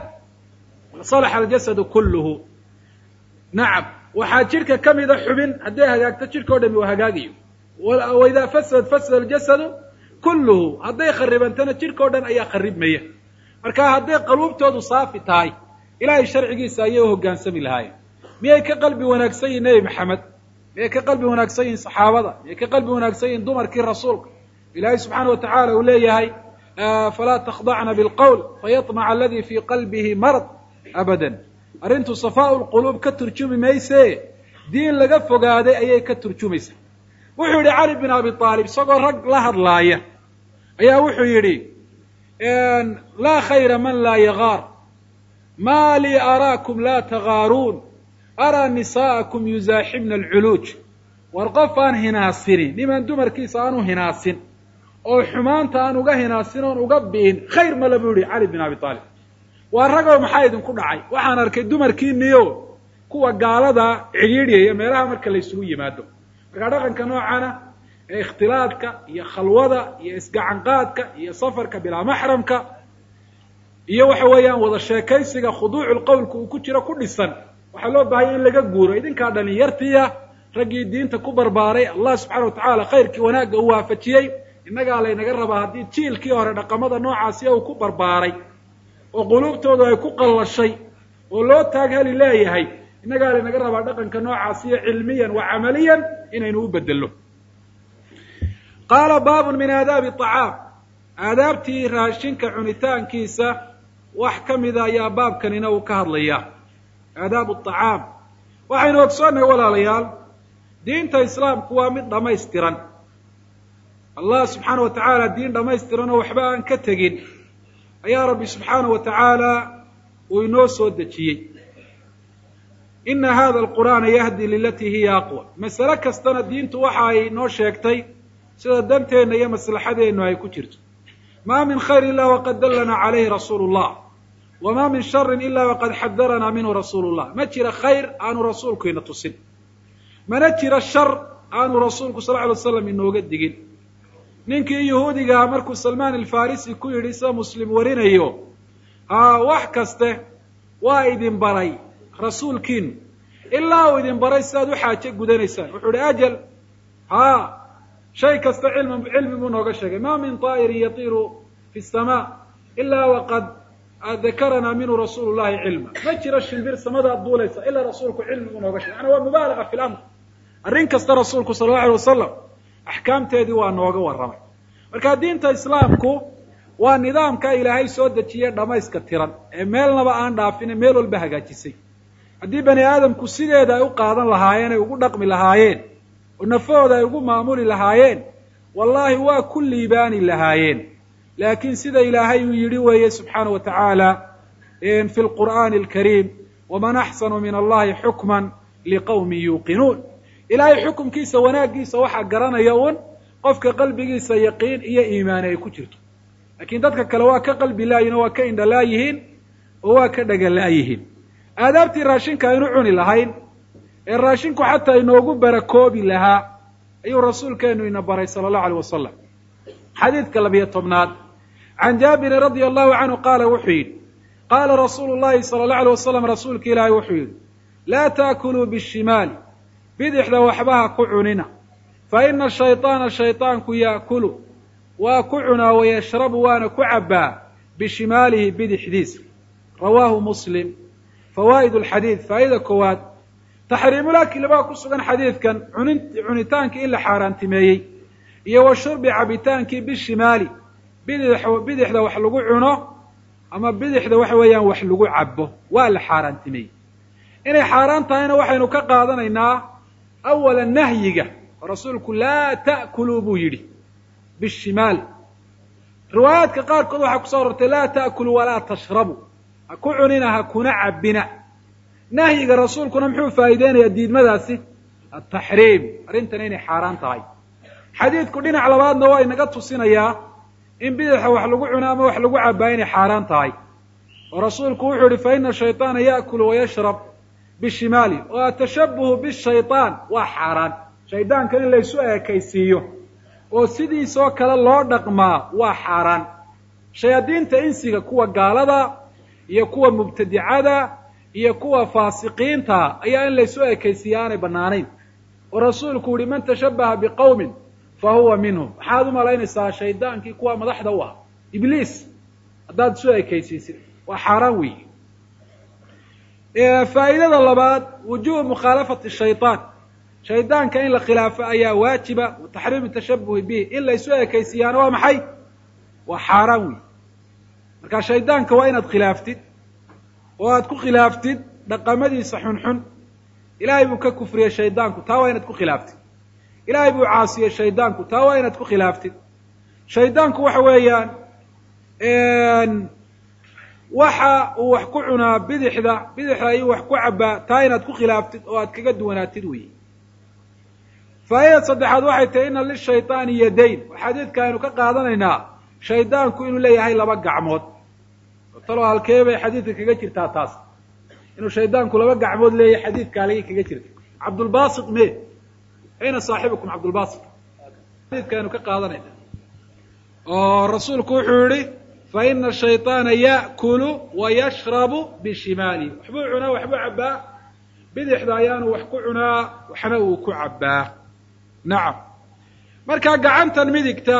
salaxa aljasadu kulluhu nacam waxaa jidhka ka mida xubin hadday hagaagto jidhka o dhami uu hagaagayo waidaa fasadat fasada aljasadu kulluhu hadday kharibantana jidhka o dhan ayaa kharibmaya marka hadday qaluubtoodu saafi tahay ilaahay sharcigiisa ayay u hoggaansami lahaayeen miyay ka qalbi wanaagsan yihin nebi maxamed miyay ka qalbi wanaagsan yihin saxaabada miyay ka qalbi wanaagsan yihin dumarkii rasuulka ilaahay subxaana wa tacala uu leeyahay falaa takhdacna bilqowl fayaطmaca aladi fii qalbihi marad abadan arrintu safaau lquluub ka turjumi mayse diin laga fogaaday ayay ka turjumaysa wuxuu yidhi cali bin abi aalib isagoo rag la hadlaaya ayaa wuxuu yidhi laa khayra man laa yagaar ma lii araakum laa tagaaruun araa nisaa'akum yuzaaxibna alculuuj war qof aan hinaasinin niman dumarkiisa aanu hinaasin oo xumaanta aan uga hinaasin oon uga bi'in khayr male buu yihi cali bin abi aalib waa ragow maxaa idinku dhacay waxaan arkay dumarkiiniyo kuwa gaalada cidhiidhyaya meelaha marka la ysugu yimaado markaa dhaqanka noocana ee ikhtilaadka iyo khalwada iyo isgacanqaadka iyo safarka bilaa maxramka iyo waxa weeyaan wada sheekaysiga khuduucu qowlka uu ku jiro ku dhisan waxaa loo baahaya in laga guuro idinkaa dhalinyartiya raggii diinta ku barbaaray allah subxana wa tacaala khayrkii wanaagga uu waafajiyey innagaa laynaga rabaa haddii jiilkii hore dhaqamada noocaasi uu ku barbaaray oo quluubtoodu ay ku qallashay oo loo taag heli leeyahay innagaa laynaga rabaa dhaqanka noocaasiyo cilmiyan wa camaliyan inaynu u bedello qaala baabun min aadaabi acaam aadaabtii raashinka cunitaankiisa wax ka mida ayaa baabkanina uu ka hadlayaa aadaabu acaam waxaynu ogsoonnahay walaalayaal diinta islaamku waa mid dhammaystiran allah subxaana wa tacaala diin dhammaystiran oo waxba aan ka tegin ayaa rabbi subxaana wa tacaala uu inoo soo dejiyey ina hada alqur'aana yahdi lilatii hiya aqwa masale kastana diintu waxa ay noo sheegtay sida danteenna iyo maslaxadeennu ay ku jirto ma min khayr ila waqad dallanaa calayhi rasuulu llah wama min sharin ila waqad xadaranaa minhu rasuulu llah ma jira khayr aanu rasuulku ina tusin mana jira shar aanu rasuulku sal ly alay slam inooga digin ninkii yahuudigaha markuu salmaan alfarisi ku yidhi sida muslim warinayo haa wax kaste waa idin baray rasuulkiinu ilaa uu idin baray sidaad u xaaje gudanaysaan wuxuu ihi ajal haa shay kasta cilmi cilmi buu nooga sheegay ma min طaa'irin yatiiru fi الsama ila waqad dakaranaa minhu rasuulu llahi cilma ma jiro shimbir samadaad duulaysa ilaa rasuulku cilmi buu nooga shegay yani waa mubaalaga fi lamr arrin kasta rasuulku sala allahu alay wasalam axkaamteedii waa nooga warramay marka diinta islaamku waa nidaamka ilaahay soo dejiye dhamayska tiran ee meelnaba aan dhaafine meel walba hagaajisay haddii bani aadamku sideeda ay u qaadan lahaayeen ay ugu dhaqmi lahaayeen oo nafahooda ay ugu maamuli lahaayeen wallaahi waa ku liibaani lahaayeen laakiin sida ilaahay uu yidhi weeye subxaana wa tacaala fi lqur'aani alkariim waman axsanu min allahi xukman liqawmin yuuqinuun ilaahay xukumkiisa wanaaggiisa waxaa garanaya un qofka qalbigiisa yaqiin iyo iimaani ay ku jirto laakiin dadka kale waa ka qalbi laayihin oo waa ka indhalaa yihiin oo waa ka dhagala yihiin aadaabtii raashinka aynu cuni lahayn ee raashinku xataa inoogu barakoobi lahaa ayuu rasuulkeenu ina baray sala allahu aleyh wasalam xadiidka labiyo tobnaad can jaabirin radia allahu canhu qaala wuxuu yidhi qaala rasuulu llahi sala allahu alay wasalam rasuulka ilaahay wuxuu yidhi laa taakuluu bishimaali bidixda waxbaha ku cunina fa ina shayطaana shayطaanku yaakulu waa ku cunaa wayashrabu waana ku cabbaa bishimaalihi bidixdiisa rawaahu muslim fawaa'id alxadiid faa'ida koowaad taxriimulakli baa ku sugan xadiidkan cunin cunitaankii in la xaaraantimeeyey iyo wa shurbi cabitaankii bishimaali bidix bidixda wax lagu cuno ama bidixda waxa weeyaan wax lagu cabo waa la xaaraantimeeyey inay xaaraan tahayna waxaynu ka qaadanaynaa awala nahyiga oo rasuulku laa ta'kuluu buu yidhi bishimaal riwaayaadka qaarkood waxaa kuso arortay laa ta'kuluu walaa tashrabu ha ku cunina ha kuna cabbina nahyiga rasuulkuna muxuu faa'iideynayaa diidmadaasi ataxriim arrintana inay xaaraan tahay xadiidku dhinac labaadna waa inaga tusinayaa in bidaxa wax lagu cuno ama wax lagu cabbaa inay xaaraan tahay oo rasuulku wuxuu yihi fa ina shayطaana ya'kulu wayashrab bishimaali oo atashabuhu bishayطaan waa xaaraan shaydaanka in laysu eekaysiiyo oo sidiisoo kale loo dhaqmaa waa xaaraan shayaadiinta insiga kuwa gaalada iyo kuwa mubtadicada iyo kuwa faasiqiinta ayaa in laysu ekaysiiya aanay bannaanayn oo rasuulku yihi man tashabbaha biqowmin fa huwa minhum maxaad u malaynaysaa shaydaankii kuwa madaxda u ah ibliis haddaad isu ekaysiisid waa xaaraan weeye faa'idada labaad wujubu mukhaalafati shayطaan shaydaanka in la khilaafo ayaa waajiba wa taxriimu tashabuhi bih in la isu ekaysiiyaana waa maxay waa xaaraan weeye marka shaydaanka waa inaad khilaaftid oo aad ku khilaaftid dhaqamadiisa xunxun ilaahay buu ka kufriyey shaydaanku taa waa inaad ku khilaaftid ilaahay buu caasiyey shaydaanku taa waa inaad ku khilaaftid shaydaanku waxa weeyaan waxa uu wax ku cunaa bidixda bidixda ayuu wax ku cabaa taa inaad ku khilaaftid oo aad kaga duwanaatid weeye faa'idad saddexaad waxay tahay ina lishayطaani yadayn xadiidka aynu ka qaadanaynaa shaydaanku inuu leeyahay laba gacmood talo halkee bay xadiidka kaga jirtaa taas inuu shaydaanku laba gacmood leeyahay xadiidka halgay kaga jirta cabdulbasit me ayna saaxibukum cabdulbasit xadiidka aynu ka qaadanayna oo rasuulku wuxuu yihi faina shayطaana ya'kulu wa yashrabu bishimaali waxbuu cunaa waxbuu cabaa bidixda ayaanu wax ku cunaa waxna uu ku cabaa nacam marka gacantan midigta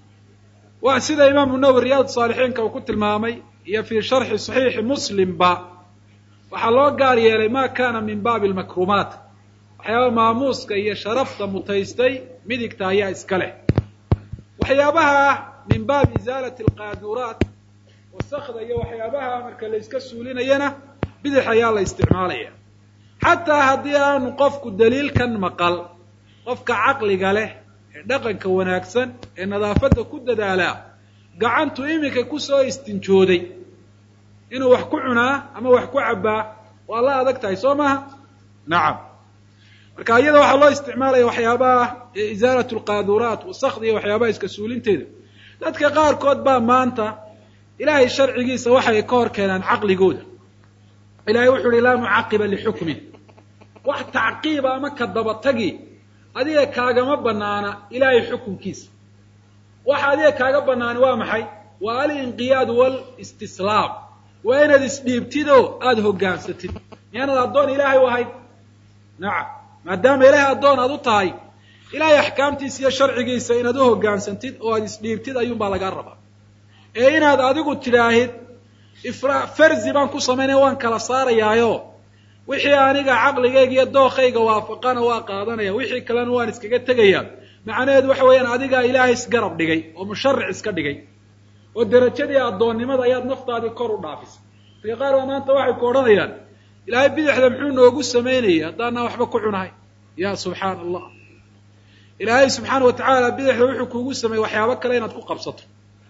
waa sida imaamu nawowi riyaad saalixiinka uu ku tilmaamay iyo fii sharxi saxiixi muslimba waxaa loo gaar yeelay ma kana min baabi lmakrumaat waxyaaba maamuuska iyo sharafta mutaystay midigta ayaa iska leh waxyaabaha min baabi izaalati alqaaduraat wasakda iyo waxyaabaha marka la iska suulinayana bidix ayaa la isticmaalaya xataa haddii aanu qofku daliilkan maqal qofka caqliga leh ee dhaqanka wanaagsan ee nadaafadda ku dadaalaa gacantu iminka kusoo istinjooday inuu wax ku cunaa ama wax ku cabbaa waa la adag tahay soo maaha nacam marka iyada waxaa loo isticmaalaya waxyaabaha isaalat alqaaduraat wasakda iyo waxyaabaha iska suulinteeda dadka qaarkood baa maanta ilaahay sharcigiisa waxay ka hor keenaan caqligooda ilahay wuxu uhi laa mucaqiba lixukmin wax tacqiiba ama ka dabatagi adiga kaagama banaana ilaahay xukunkiisa waxa adiga kaaga banaani waa maxay waa alinqiyaad walistislaam waa inaad isdhiibtid oo aada hoggaansatid miyaanad addoon ilaahay u ahayd nacam maadaama ilaahay addoon aad u tahay ilaahay axkaamtiisa iyo sharcigiisa inaad u hoggaansantid oo aad isdhiibtid ayuunbaa lagaa rabaa ee inaad adigu tidhaahid ifra farzi baan ku samaynaya waan kala saarayaayo wixii aniga caqligayga iyo dookayga waafaqana waa qaadanaya wixii kalena waan iskaga tegaya macnaheedu waxa weeyaan adigaa ilaahay isgarab dhigay oo musharic iska dhigay oo derajadii addoonnimada ayaad naftaadii kor u dhaafisay dadka qaar baa maanta waxay ku odhanayaan ilaahay bidixda muxuu noogu samaynayay haddaanaa waxba ku cunahay ya subxaana allah ilaahay subxaana wa tacaala bidixda wuxuu kuugu sameeyey waxyaabo kale inaad ku qabsato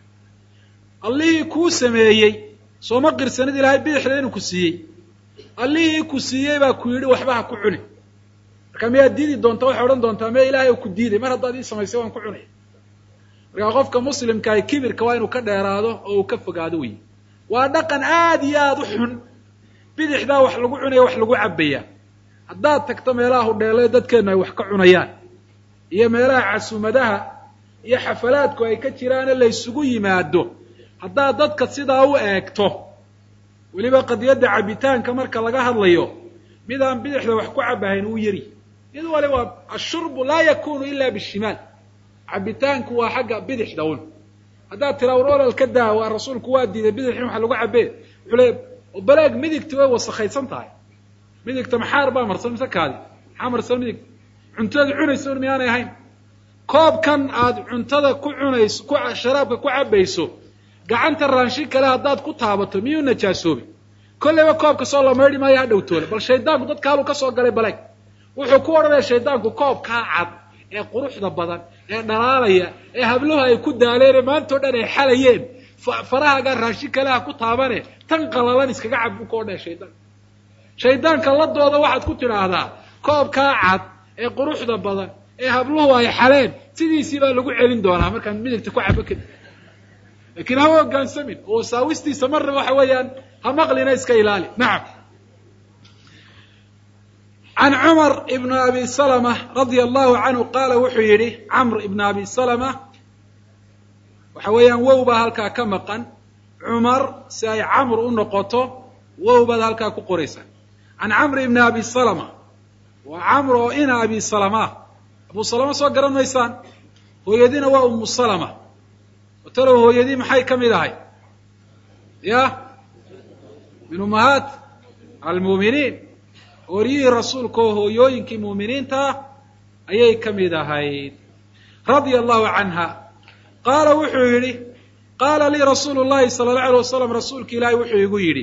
allihii kuu sameeyey sooma qirsanid ilaahay bidixda inuu ku siiyey allihii ku siiyey baa ku yidhi waxba ha ku cuni marka miyaad diidi doontaa waxay odhan doontaa miya ilahay ku diiday mar haddaad ii samaysay waan ku cunay markaa qofka muslimkaah kibirka waa inuu ka dheeraado oo uu ka fogaado wey waa dhaqan aada iyo aada u xun bidixdaa wax lagu cunaya wax lagu cabaya haddaad tagto meelaha hudheele dadkeennu ay wax ka cunayaan iyo meelaha casuumadaha iyo xafalaadku ay ka jiraane la ysugu yimaado haddaad dadka sidaa u eegto weliba qadiyadda cabitaanka marka laga hadlayo mid aan bidixda wax ku cabahayn uu yari mid wali waa ashurbu laa yakunu ila bishimaal cabitaanku waa xagga bidixda un haddaad tiraa war olol ka daa waa rasuulku waa diiday bidix in wax lagu cabee wuxuu le balaag midigta way wasakhaysan tahay midigta maxaar baa marsan mise kaadi maxaa marsan midigta cuntada cunayso un miyaanay ahayn koobkan aad cuntada ku cunayso ku sharaabka ku cabayso gacanta raanshin kale haddaad ku taabato miyuu najaasoobi kolleyba koobka soo la maydhi maayo ha dhowtoole bal shaydaanku dadka haluu ka soo galay balaag wuxuu ku odhanaya shaydaanku koobkaa cad ee quruxda badan ee dhalaalaya ee habluhu ay ku daaleene maantao dhan ay xalayeen farahaga raashin kale ha ku taabane tan qalalan iskaga cab buu ka odhanaya shaydaanka shaydaanka ladooda waxaad ku tidhaahdaa koobkaa cad ee quruxda badan ee habluhu ay xaleen sidiisii baa lagu celin doonaa markaan midigta ku cabo kadib lakiin ha hoggaansamin oo wasaawistiisa marna waxa weeyaan ha maqlina iska ilaali nacam can cumar ibn abi salama radia allahu canhu qaala wuxuu yidhi camr ibn abi salama waxa weeyaan wow baa halkaa ka maqan cumar si ay camr u noqoto wow baad halkaa ku qoraysaa can camr ibn abi salama waa camr oo ina abi salama abu salama soo garan maysaan hooyadiina waa umu salama talow hooyadii maxay ka mid ahay ya min ummahaat almuuminiin oryihii rasuulka oo hooyooyinkii muuminiinta ah ayay ka mid ahayd radia allahu canha qaala wuxuu yidhi qaala lii rasuulu llahi sala allau alay wasalam rasuulka ilaahi wuxuu igu yidhi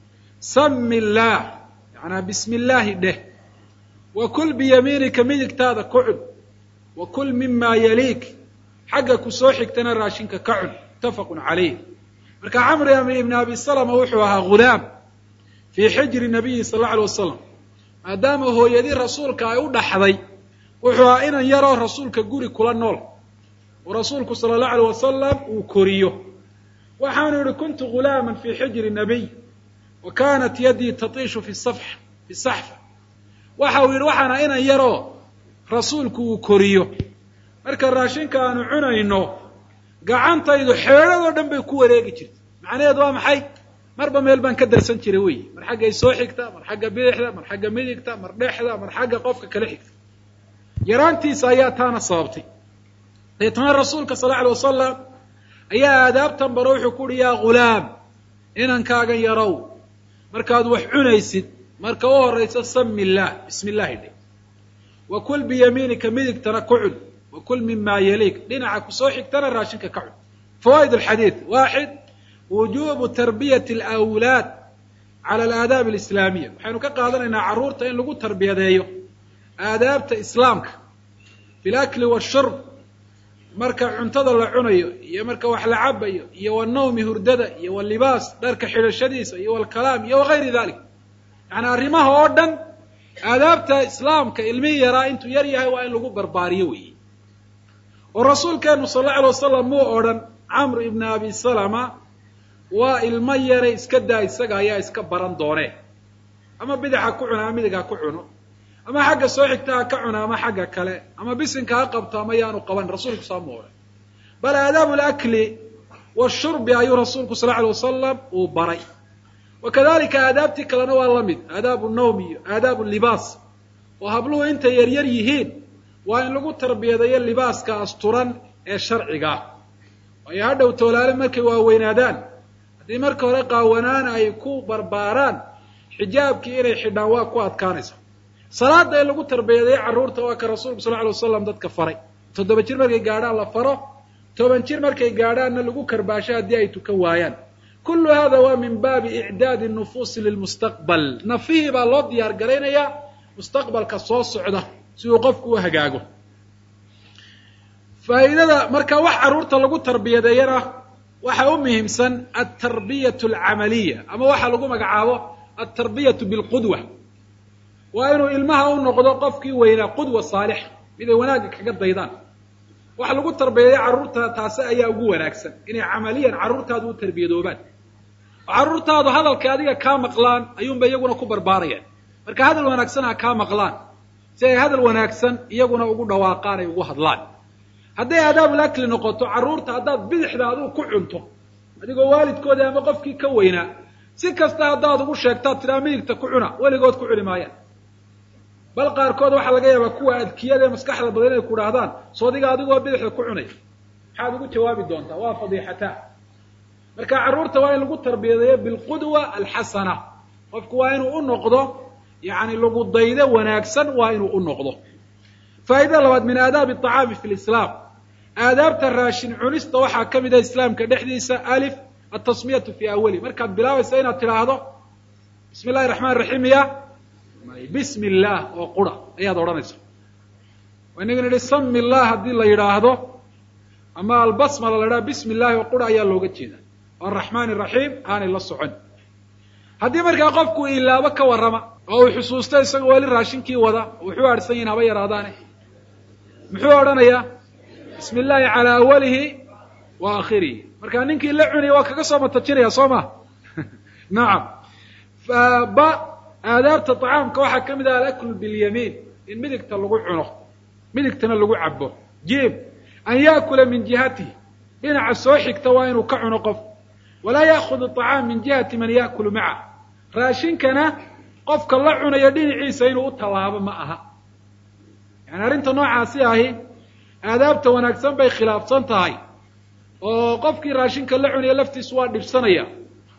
sami illaah yanaa bismi illaahi dheh wa kul biyamiinika midigtaada ku cun wa kul mima yaliik xagga ku soo xigtana raashinka ka cun muttafaqun calayh marka camr ibn abi salama wuxuu ahaa ghulaam fii xijri nabiyi sal alla alay wasalam maadaama hooyadii rasuulka ay u dhaxday wuxuu ahaa inan yaroo rasuulka guri kula nool oo rasuulku sala allahu alay wasalam uu koriyo waxaanu yihi kuntu ghulaama fii xijri nabiy wa kanat yadii tatiishu fi saf fi saxfa waxa uu yidhi waxaana inan yaroo rasuulku uu koriyo marka raashinka aanu cunayno gacantaydu xeedhadoo dhan bay ku wareegi jirtay macnaheedu waa maxay marba meel baan ka darsan jiray wey mar xaggay soo xigta mar xagga bidixda mar xagga midigta mar dhexda mar xagga qofka kala xigta yaraantiisa ayaa taana sababtay deetana rasuulka sal lla alay wasalam ayaa aadaabtan baro wuxuu ku uhi yaa ghulaam inankaagan yarow markaad wax cunaysid marka u horaysa sami illaah bismi illaahi dhe wa kul biyamiinika midigtana ku cun wa kul mima yaliik dhinaca kusoo xigtana raashinka ka cun fawaa'id alxadiid waaxid wujubu tarbiyati alawlaad cala alaadaab alislaamiya waxaynu ka qaadanaynaa carruurta in lagu tarbiyadeeyo aadaabta islaamka fi lakli washurb marka cuntada la cunayo iyo marka wax la cabayo iyo wanawmi hurdada iyo walibaas dharka xidhashadiisa iyo walkalaam iyo wagayri dalik yani arrimaha oo dhan aadaabta islaamka ilmihii yaraa intuu yar yahay waa in lagu barbaariyo weeye oo rasuulkeenu sal alla alay wasalam muu odhan camr ibn abi salama waa ilmo yare iska daa isaga ayaa iska baran doonee ama bidix ha ku cuno ama midig ha ku cuno ama xagga soo xigta ha ka cuno ama xagga kale ama bisinka ha qabto ama yaanu qaban rasuulku saa mu odhan bal aadaabu alakli washurbi ayuu rasuulku sal lla alay wasalam uu baray wa kadalika aadaabtii kalena waa la mid aadaabu nawm iyo aadaabu libaas oo habluhu intay yaryar yihiin waa in lagu tarbiyadeeyo libaaska asturan ee sharciga ah waayo hadhow toolaale markay waaweynaadaan haddii marka hore qaawanaan ay ku barbaaraan xijaabkii inay xidhaan waa ku adkaanaysa salaada in lagu tarbiyadeeyo carruurta waa ka rasuulku sal ly wasalam dadka faray toddoba jir markay gaadhaan la faro toban jir markay gaadhaanna lagu karbaasho haddii ay tukan waayaan kullu hada waa min baabi icdaadi nufuusi lilmustaqbal nafihii baa loo diyaar garaynayaa mustaqbalka soo socda si uu qofku u hagaago faa'iidada marka wax carruurta lagu tarbiyadeeyana waxa u muhiimsan altarbiyatu alcamaliya ama waxa lagu magacaabo altarbiyatu bilqudwa waa inuu ilmaha u noqdo qofkii weynaa qudwa saalixa mid ay wanaagga kaga daydaan waxa lagu tarbiyadeeya carruurta taasi ayaa ugu wanaagsan inay camaliyan carruurtaadu u tarbiyadoobaan oo carruurtaadu hadalka adiga kaa maqlaan ayuunba iyaguna ku barbaarayaan marka hadal wanaagsan ha kaa maqlaan si ay hadal wanaagsan iyaguna ugu dhawaaqaan ay ugu hadlaan hadday aadaabul akli noqoto carruurta haddaad bidixda adigu ku cunto adigoo waalidkoodii ama qofkii ka weynaa si kasta haddaad ugu sheegtaad tidhaa midigta ku cuna weligood ku cuni maayaan bal qaarkood waxaa laga yaabaa kuwa adkiyada ee maskaxda badan inay ku dhahdaan soodiga adigoo bidixda ku cunay maxaad ugu jawaabi doontaa waa fadiixataa marka carruurta waa in lagu tarbiyadeeyo bilqudwa alxasana qofku waa inuu u noqdo yani lagu daydo wanaagsan waa inuu u noqdo faa'idada labaad min aadaabi aطacaami fi lislaam aadaabta raashin cunista waxaa ka mid ah islaamka dhexdiisa alif atasmiyatu fi awali markaad bilaabaysa inaad tidhaahdo bismi illahi raxmaan raxiim ya bismi illaah oo qura ayaad odhanaysa inaga nidhi sami llah haddii la yidhaahdo ama albasmala la yidhahdo bismi illahi oo qura ayaa looga jeeda oo araxmaan iraxiim aanay la socon haddii markaa qofku ilaabo ka warrama oo uu xusuusto isagoo weli raashinkii wada wuxuu aadhsan yihin haba yaraadaane muxuu odhanayaa bismi illaahi calaa awalihi wa aakhirihi markaa ninkii la cunaya waa kaga soo matajinaya soo ma nacam ba aadaabta طacaamka waxaa ka mid ah alaklu biاlyamiin in midigta lagu cuno midigtana lagu cabo jib an yaakula min jihatihi dhinaca soo xigta waa inuu ka cuno qof walaa yaakudu طacaam min jihati man yaakulu maca raashinkana qofka la cunayo dhinaciisa inuu u tallaabo ma aha yani arrinta noocaasi ahi aadaabta wanaagsan bay khilaafsan tahay oo qofkii raashinka la cunaya laftiisu waa dhibsanaya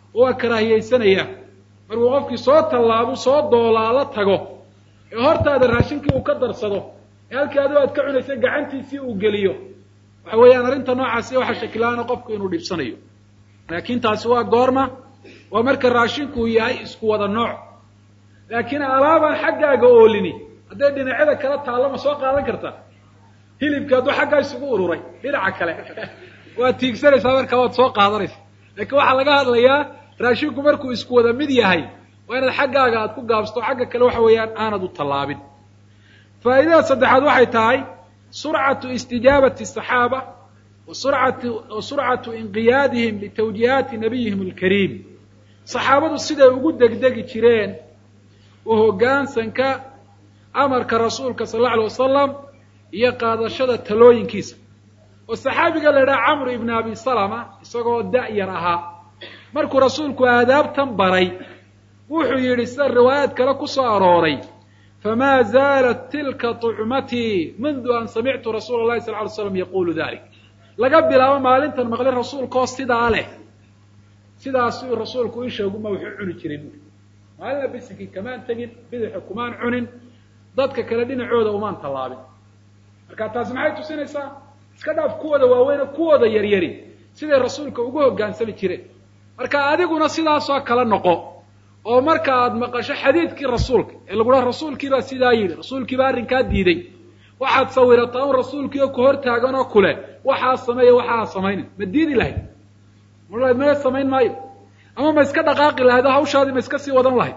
oo waa karaahiyeysanaya markuu qofkii soo tallaabo soo doolaalo tago ee hortaada raashinkii uu ka darsado ee halkii adigo aad ka cunaysay gacantiisii uu geliyo waxa weeyaan arrinta noocaasi waxa shakilaana qofku inuu dhibsanayo laakiin taasi waa goorma waa marka raashinku uu yahay isku wada nooc laakiin alaabaan xaggaaga oolini hadday dhinacyada kala taallo ma soo qaadan karta hilibki hadduu xaggaa isugu ururay dhinaca kale waad tiigsanaysaa markaa waad soo qaadanaysa laakiin waxaa laga hadlayaa raashinku markuu isku wada mid yahay waa inaad xaggaaga aad ku gaabsato xagga kale waxa weeyaan aanad u tallaabin faa'idada saddexaad waxay tahay surcatu istijaabati asaxaaba wa surcatu wa surcatu inqiyaadihim litawjiihaati nabiyihim alkariim saxaabadu siday ugu degdegi jireen u hoggaansanka amarka rasuulka sal alla alay wasalam iyo qaadashada talooyinkiisa oo saxaabiga la idhaha camr ibn abi salama isagoo da-yar ahaa markuu rasuulku aadaabtan baray wuxuu yidhi sida riwaayaad kale ku soo arooray famaa zaalat tilka طucmatii mundu an samictu rasuula اlahi sal ly slam yaqulu dalik laga bilaabo maalintan maqlin rasuulkaoo sidaa leh sidaasuu rasuulku isheeguma wuxuu cuni jiray buui maalina bisinkii kamaan tegin bidixa kumaan cunin dadka kale dhinacooda umaan tallaabin marka taasi maxay tusinaysaa iska dhaaf kuwooda waaweyne kuwooda yaryari siday rasuulka ugu hoggaansami jireen marka adiguna sidaasoo kale noqo oo marka aad maqasho xadiidkii rasuulka ee lagudhaha rasuulkiibaa sidaa yidhi rasuulkiibaa arrinkaa diiday waxaad sawirataa un rasuulkiio ku hor taagan oo kule waxaa sameeya waxaa samaynin ma diidi lahayd ma ma samayn maayo ama ma iska dhaqaaqi lahayd oo hawshaadii ma iska sii wadan lahayd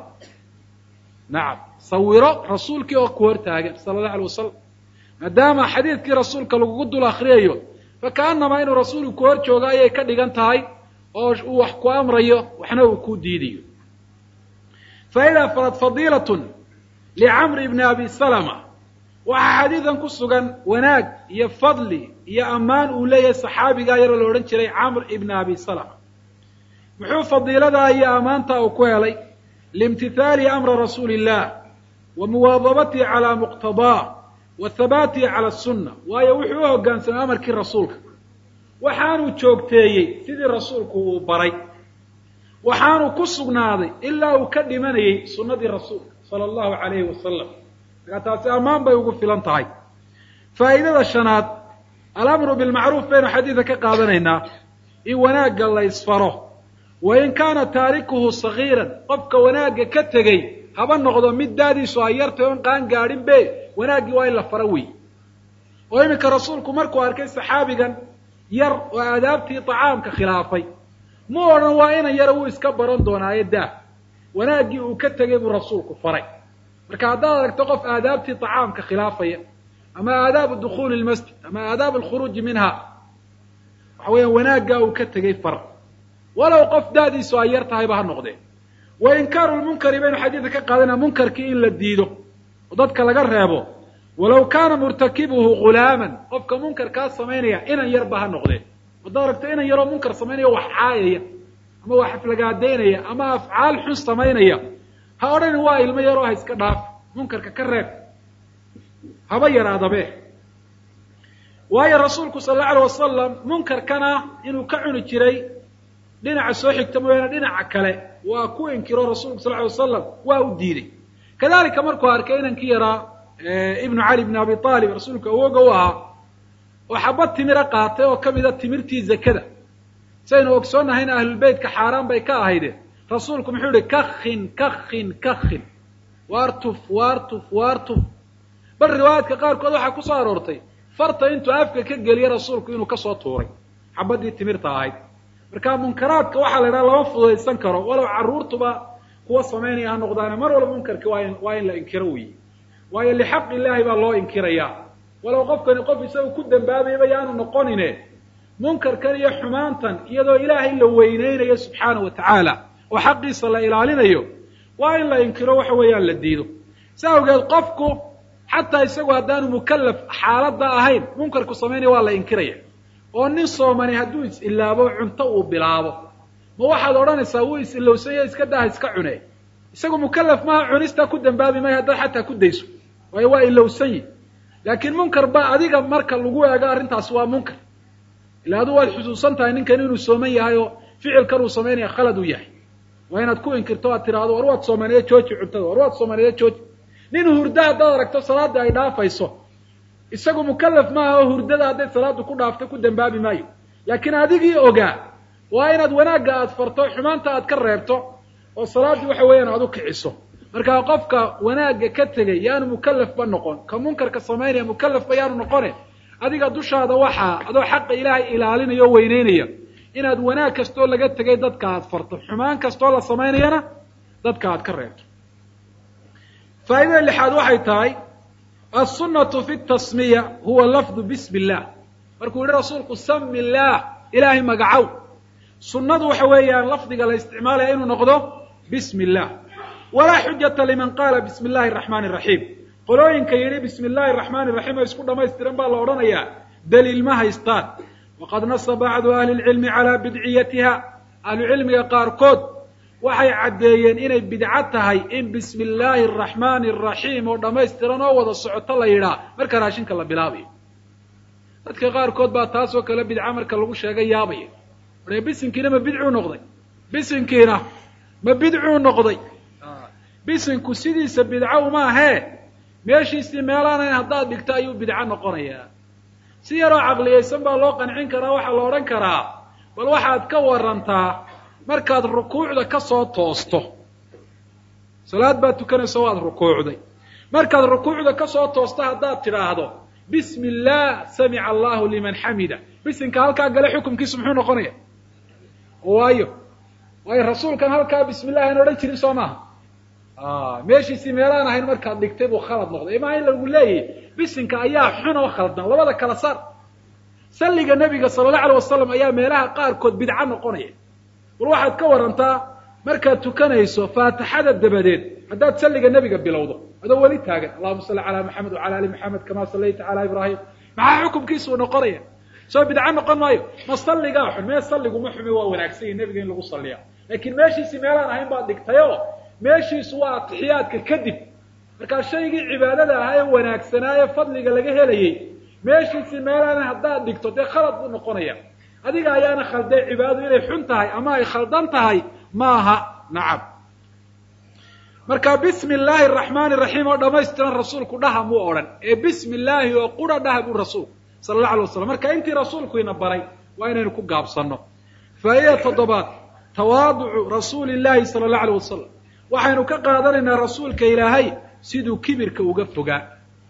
nacam sawiro rasuulkii oo ku hor taagan sala allahu alay wasalam maadaama xadiidkii rasuulka lagugu dul akriyayo fakaanamaa inuu rasuulku ku hor joogo ayay ka dhigan tahay oo uu wax ku amrayo waxna uu ku diidayo faida farad fadiilatun licamri ibni abi salama waxaa xadiidan ku sugan wanaag iyo fadli iyo ammaan uu leeyahay saxaabigaa yaroo la odhan jiray camr ibni abi salama muxuu fadiiladaa iyo ammaantaa uu ku helay liimtithaali amra rasuuli illah wa muwaadabatihi calaa muqtadaa wa habaatihi cala asunna waayo wuxuu u hoggaansamay amarkii rasuulka waxaanuu joogteeyey sidii rasuulku uu baray waxaanu ku sugnaaday ilaa uu ka dhimanayey sunnadii rasuulka sala allahu calayhi wasalam markaa taasi ammaan bay ugu filan tahay faa'idada shanaad alamru bilmacruuf baynu xadiida ka qaadanaynaa in wanaagga la ysfaro wa in kaana taarikuhu sagiiran qofka wanaagga ka tegey haba noqdo mid daadiisu ay yartay oon qaan gaadhin be wanaaggii waa in la faro wey oo iminka rasuulku markuu arkay saxaabigan yar oo aadaabtii tacaamka khilaafay mu odhan waa inan yara wuu iska baran doonaayo daah wanaaggii uu ka tegay buu rasuulku faray marka haddaad aragto qof aadaabtii tacaamka khilaafaya ama aadaabu dukhuuli lmasjid ama aadaab alkhuruuji minha waxa weeyaan wanaaggaa uu ka tegay far walow qof daadiisu ay yar tahayba ha noqdee wa inkaaru lmunkari baynu xadiidka ka qaadanaa munkarkii in la diido oo dadka laga reebo walow kaana murtakibuhu ghulaaman qofka munkarkaa samaynaya inan yarba ha noqdee haddaad aragto inan yaroo munkar samaynaya wax caayaya ama wax aflagaadaynaya ama afcaal xun samaynaya ha odhanin waa ilmo yaroo ha iska dhaaf munkarka ka reeb haba yaraadabe waayo rasuulku sala allau alay wasalam munkarkana inuu ka cuni jiray dhinaca soo xigta mooyaane dhinaca kale waa ku inkiro rasuulku sal ly wasalam waa u diiday kadalika markuu arkay inankii yaraa ibnu cali bn abi aalib rasuulku awooga u ahaa oo xabad timira qaatay oo ka mida timirtii zakada saynu ogsoonnahayna ahlulbeytka xaaraan bay ka ahayde rasuulku muxuu yihi kakin kakin kakin waartuf waartuf waartuf bal riwaayaadka qaarkood waxaa ku soo aroortay farta intuu afka ka geliye rasuulku inuu kasoo tuuray xabaddii timirta ahayd marka munkaraadka waxaa la idhaha lama fududaysan karo walow carruurtuba kuwa samaynaya ha noqdaane mar walba munkarki waa in waa in la inkiro weyi waayo lixaq illaahi baa loo inkirayaa walow qofkani qof isaga ku dambaabayaba yaanu noqonine munkarkan iyo xumaantan iyadoo ilaahay la weyneynayo subxaana wa tacaala oo xaqiisa la ilaalinayo waa in la inkiro waxa weeyaan la diido si awgeed qofku xataa isagu haddaanu mukallaf xaaladda ahayn munkarku samaynaya waa la inkiraya oo nin soomani hadduu is-ilaabo cunto uu bilaabo ma waxaad odhanaysaa wuu is-ilowsanya iska daha iska cune isagu mukallaf maha cunistaa ku dambaabi maya haddaad xataa ku dayso waayo waa ilowsanyi laakiin munkar ba adiga marka lagu eego arrintaasi waa munkar ila adu waad xusuusan tahay ninkan inuu sooman yahay oo ficilkan uu samaynaya khalad uu yahay waa inaad ku inkirto aad tiraahdo war waad soomaaliya jooji cuntada war waad soomaaliya jooji nin hurda haddaad aragto salaadii ay dhaafayso isagu mukalaf maaha oo hurdada hadday salaadu ku dhaafto ku dambaabi maayo laakiin adigii ogaa waa inaad wanaagga aad farto xumaanta aad ka reebto oo salaaddii waxa weeyaan aad u kiciso markaa qofka wanaagga ka tegay yaanu mukalafba noqon ka munkarka samaynaya mukalafba yaanu noqone adiga dushaada waxaa adoo xaqa ilaahay ilaalinaya o weyneynaya inaad wanaag kastoo laga tegay dadka aad farto xumaan kastoo la samaynayana dadka aad ka reebto faa'idada lixaad waxay tahay alsunnatu fi tasmiya huwa lafdu bismi illah markuu yihi rasuulku sami illaah ilaahay magacow sunnadu waxa weeyaan lafdiga la isticmaalaya inuu noqdo bismi illah walaa xujata liman qaala bismi illahi araxmaani araxiim qolooyinka yidhi bismi illahi araxmaani raxiim oo isku dhamaystiran baa la odhanayaa daliil ma haystaan waqad nasa bacdu ahli lcilmi calaa bidciyatiha ahlucilmiga qaarkood waxay caddeeyeen inay bidco tahay in bismi illaahi araxmaani araxiim oo dhammaystiran oo wada socoto la yidhaa marka raashinka la bilaabayo dadka qaarkood baa taasoo kale bidca marka lagu sheegay yaabaya marka bisinkiina ma bidcuu noqday bisinkiina ma bidcuu noqday bisinku sidiisa bidco uma ahee meeshiisii meelaanayn haddaad dhigto ayuu bidco noqonayaa si yaroo caqliyaysan baa loo qancin karaa waxaa la odhan karaa bal waxaad ka warantaa markaad rukuucda ka soo toosto salaad baad tukanayso waad rukuucday markaad rukuucda ka soo toosto haddaad tidhaahdo bismi illah samica allahu liman xamida bisinka halkaa gale xukumkiisu muxuu noqonaya waayo waayo rasuulkan halkaa bismi llah aan odhan jirin soo maaha meeshiisii meelaan ahayn markaad dhigtay buu khalad noqday imaa in lagu leeyahy bisinka ayaa xun oo khaldan labada kala saar salliga nebiga sala allahu alay wasalam ayaa meelaha qaarkood bidco noqonaya bal waxaad ka warantaa markaad tukanayso faatixada dabadeed haddaad salliga nebiga bilowdo adoo weli taagan allahuma salli calaa maxamed wacala ali maxamed kama sallayta calaa ibraahim maxaa xukumkiisuu noqonaya soo bidco noqon maayo ma salligaa xun mee salliguma xumi waa wanaagsan yahi nebiga in lagu salliya laakiin meeshiisii meelaan ahayn baad dhigtayo meeshiisu waa atixiyaadka kadib markaa shaygii cibaadada ahaa ee wanaagsanaa ee fadliga laga helayey meeshiisii meelaana haddaad dhigto dee khalad buu noqonaya adiga ayaana khalday cibaadadu inay xun tahay ama ay khaldan tahay maaha nacam marka bismi illaahi araxmaani raxiim oo dhamaystiran rasuulku dhaha muu odhan ee bismi illaahi oo qura dhaha buu rasuulku sala allahu alay waslam marka intii rasuulku ina baray waa inaynu ku gaabsanno faa'ida toddobaad tawaaducu rasuuli llahi sala allahu alay wasalam waxaynu ka qaadanaynaa rasuulka ilaahay siduu kibirka uga fogaa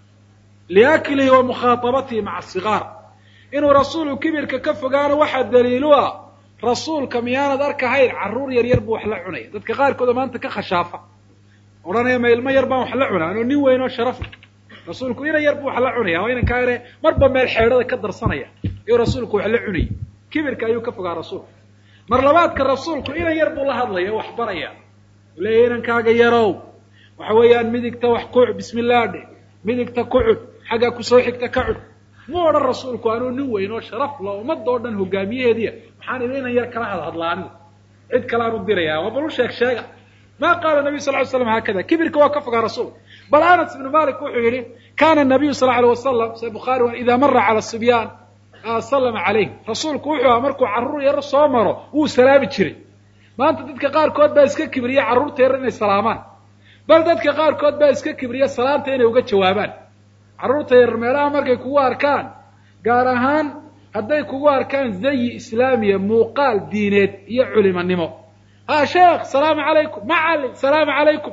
liaklihi wa mukhaatabatihi maca asigaar inuu rasuulu kibirka ka fogaano waxaa daliilu ah rasuulka miyaanad arkahayn carruur yar yar buu wax la cunaya dadka qaarkooda maanta ka khashaafa odhanaya ma ilmo yar baan wax la cunaa anoo nin weyn oo sharaf rasuulku ina yar buu wax la cunaya waa inankaa ine marba meel xeedhada ka darsanaya ayuu rasuulku wax la cunayay kibirka ayuu ka fogaa rasuulku mar labaadka rasuulku inan yar buu la hadlaya wax baraya u leeya inankaaga yarow waxa weeyaan midigta wax kuc bismi illah dhe midigta ku cud xaggaa kusoo xigta ka cud mu odhan rasuulku anuu nin weyn oo sharaf la ummadda oo dhan hogaamiyaheediya maxaan ila inan yar kala hadhadla anigu cid kale aan u diraya waa bal u sheeg sheega ma qaala nabiyu sal ly slam haakada kibirka waa ka fogaa rasuulka bal anas ibnu malik wuxuu yihi kana nabiyu sal alay wasalam se bukhaari ida mara cala sibyaan sallama calayhim rasuulku wuxuu aha markuu carruur yar soo maro wuu salaami jiray maanta dadka qaarkood baa iska kibriya carruurta yar inay salaamaan bal dadka qaarkood baa iska kibriya salaanta inay uga jawaabaan carruurta yar meelaha markay kugu arkaan gaar ahaan hadday kugu arkaan zayi islaamiya muuqaal diineed iyo culimanimo ha sheekh salaamu calaykum macalin salaamu calaykum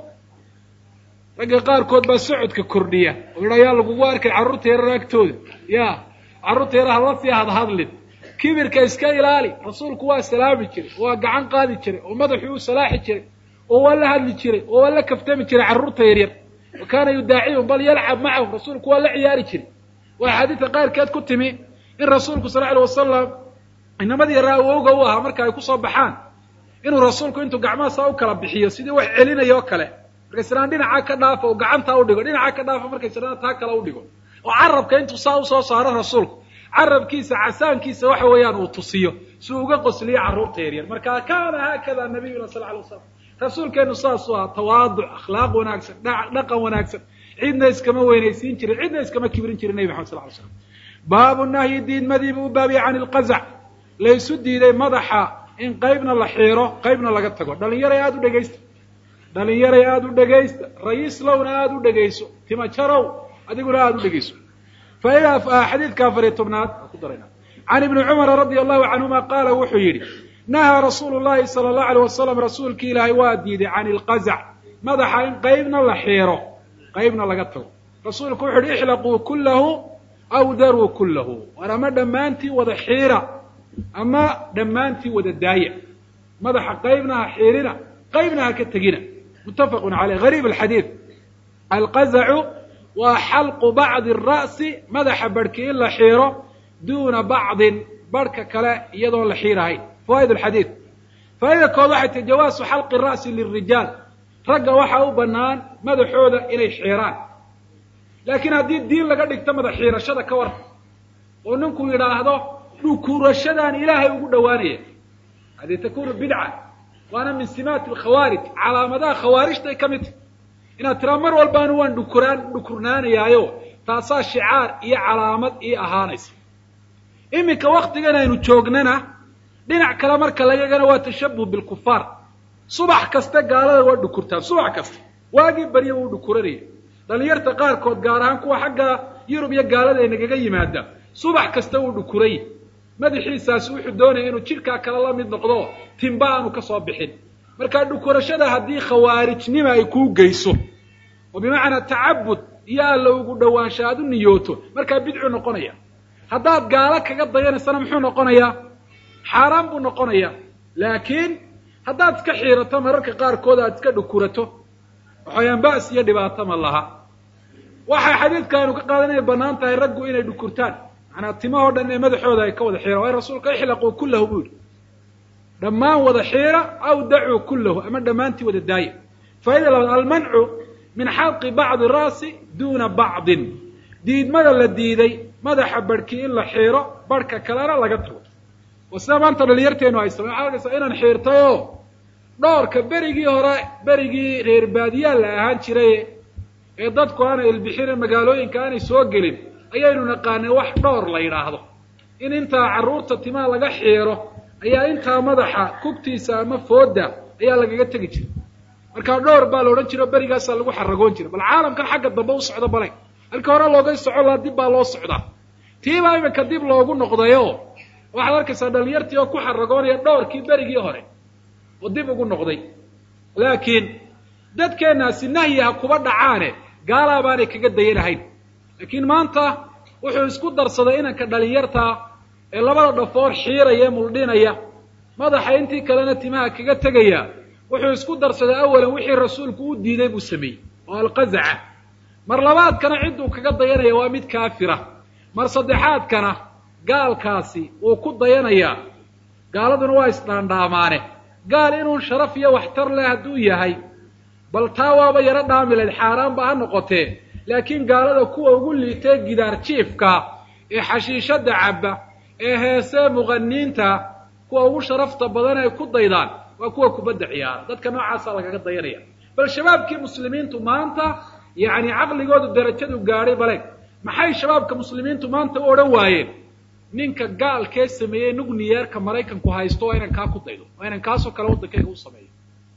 ragga qaarkood baa socodka kordhiya oo yidha yaa lagugu arkay carruurta yarar agtooda ya carruurta yar hala sii hadhadlin kibirka iska ilaali rasuulku waa salaami jiray waa gacan qaadi jiray oo madaxuu u salaaxi jiray oo waa la hadli jiray oo waa la kaftami jiray carruurta yaryar wa kaana yudaacihum bal yalcab macahum rasuulku waa la ciyaari jiray waa axaadiidka qaarkeed ku timi in rasuulku sal alay wasalam inamadii yaraa awowga u ahaa marka ay kusoo baxaan inuu rasuulku intuu gacmaha saa u kala bixiyo sidii wax celinaya oo kale markay sanaan dhinacaa ka dhaafo oo gacantaa udhigo dhinacaa ka dhaafo markay sanaan taa kale udhigo oo carabka intuu saa usoo saaro rasuulku carabkiisa casaankiisa waxa weeyaan uu tusiyo si uu uga qosliyo carruurta yaryar marka kaana haakada nabiyuna sal alay waslam rasuulkeenu saasuu ahaa tawaaduc akhlaaq wanaagsan dhaqan wanaagsan cidna iskama weynaysiin jirin cidna iskama kibrin jirin nebi maxamed sal ly slam baabu nahyi diidmadii buu u baabiyey can ilqazac laysu diiday madaxa in qaybna la xiiro qaybna laga tago dhalinyaray aada u dhegaysta dhalinyaray aada u dhegaysta rayiislowna aada u dhegayso timajarow adiguna aada u dhegayso faida xadiidka afariyo tobnaad ku darayna can ibni cumara radia allahu canhuma qaala wuxuu yidhi nahaa rasuulu llahi sala allahu alay wasalam rasuulki ilaahay waa diiday can ilqazac madaxa in qaybna la xiiro qaybna laga tago rasuulku wuxu uhi ixlaquu kullahu aw daruu kullahu war ama dhammaantii wada xiira ama dhammaantii wada daaya madaxa qaybna ha xiirina qaybna ha ka tegina muttafaqun caleyh gariib alxadiid alqazacu waa xalqu bacdi ara'si madaxa barhki in la xiiro duuna bacdin barhka kale iyadoon la xiirahayn fawaa'id alxadiid faa'ida kood waxay tahi jawaasu xalqi ra'si lilrijaal ragga waxaa u bannaan madaxooda inay xiiraan laakiin haddii diin laga dhigto madax xiirashada ka war oo ninku yidhaahdo dhukurashadaan ilaahay ugu dhowaanaya hadii takunu bidca waana min simaati alkhawaarij calaamadaha khawaarijtay ka mid tahy inaad tiraa mar walbaanu waan dhukuraan dhukurnaanayaayo taasaa shicaar iyo calaamad ii ahaanaysa iminka waktigan aynu joognana dhinac kale marka lagagana waa tashabuh bilkufaar subax kasta gaalada waa dhukurtaan subax kasta waagii barya wuu dhukuranaya dhalinyarta qaarkood gaar ahaan kuwa xagga yurub iyo gaalada ay nagaga yimaada subax kasta wuu dhukuraya madaxiisaasi wuxuu doonaya inuu jidhkaa kale la mid noqdo timba aanu ka soo bixin marka dhukurashada haddii khawaarijnima ay kuu geyso oo bimacnaa tacabud iyo alla ugu dhowaansha aad u niyooto markaa bidcu noqonaya haddaad gaalo kaga dayanaysana muxuu noqonayaa xaaraan buu noqonayaa laakiin haddaad iska xiirato mararka qaarkood aad iska dhukurato waxayaan ba'as iyo dhibaato ma laha waxay xadiidka aynu ka qaadan inay bannaan tahay raggu inay dhukurtaan manaa timahoo dhan ee madaxooda ay ka wada xiiraan waayo rasuulka ixlaquu kullahu buu yihi dhammaan wada xiira aw dacuu kullahu ama dhammaantii wada daaya faa'ida labaad almancu min xalqi bacdi ra'si duuna bacdin diidmada la diiday madaxa barhkii in la xiiro barhka kalena laga tago oo sida maanta dhalinyarteenu ay samey waxaa arkaysaa inaan xiirtayoo dhoorka berigii hore berigii reer baadiyaa la ahaan jiray ee dadku aanay ilbixine magaalooyinka aanay soo gelin ayaynu naqaanay wax dhoor la yidhaahdo in intaa carruurta timaha laga xiiro ayaa intaa madaxa kugtiisa ama fooda ayaa lagaga tegi jiray markaa dhowr baa la odhan jira o berigaasaa lagu xaragoon jiray bal caalamkan xagga dambe u socdo balay halka hore looga soco laa dib baa loo socdaa tiibaa iminka dib loogu noqdayo waxaad arkaysaa dhalinyartii oo ku xaragoonaya dhowrkii berigii hore oo dib ugu noqday laakiin dadkeenaasi nahyi ha kuba dhacaane gaalaa baanay kaga dayanahayn laakiin maanta wuxuu isku darsaday inanka dhalinyartaa ee labada dhafoor xiiraya ee muldhinaya madaxa intii kalena timaha kaga tegaya wuxuu isku darsaday awalan wixii rasuulku u diiday buu sameeyey oo alqazaca mar labaadkana cidduu kaga dayanaya waa mid kaafira mar saddexaadkana gaalkaasi wuu ku dayanayaa gaaladuna waa isdhaandhaamaane gaal inuu sharaf iyo waxtar leh hadduu yahay bal taa waaba yaro dhaamilayd xaaraanba ha noqotee laakiin gaalada kuwa ugu liitee gidaar jiifka ee xashiishada cabba ee heesee muqaniinta kuwa ugu sharafta badan ay ku daydaan waa kuwa kubadda ciyaara dadka noocaasaa lagaga dayanaya bal shabaabkii muslimiintu maanta yacni caqligoodu darajadu gaadhay bale maxay shabaabka muslimiintu maanta u odhan waayeen ninka gaalkee sameeyey nugniyeerka maraykanku haysto waa inan kaa ku daydo waa inan kaasoo kale waddankayga u sameeyo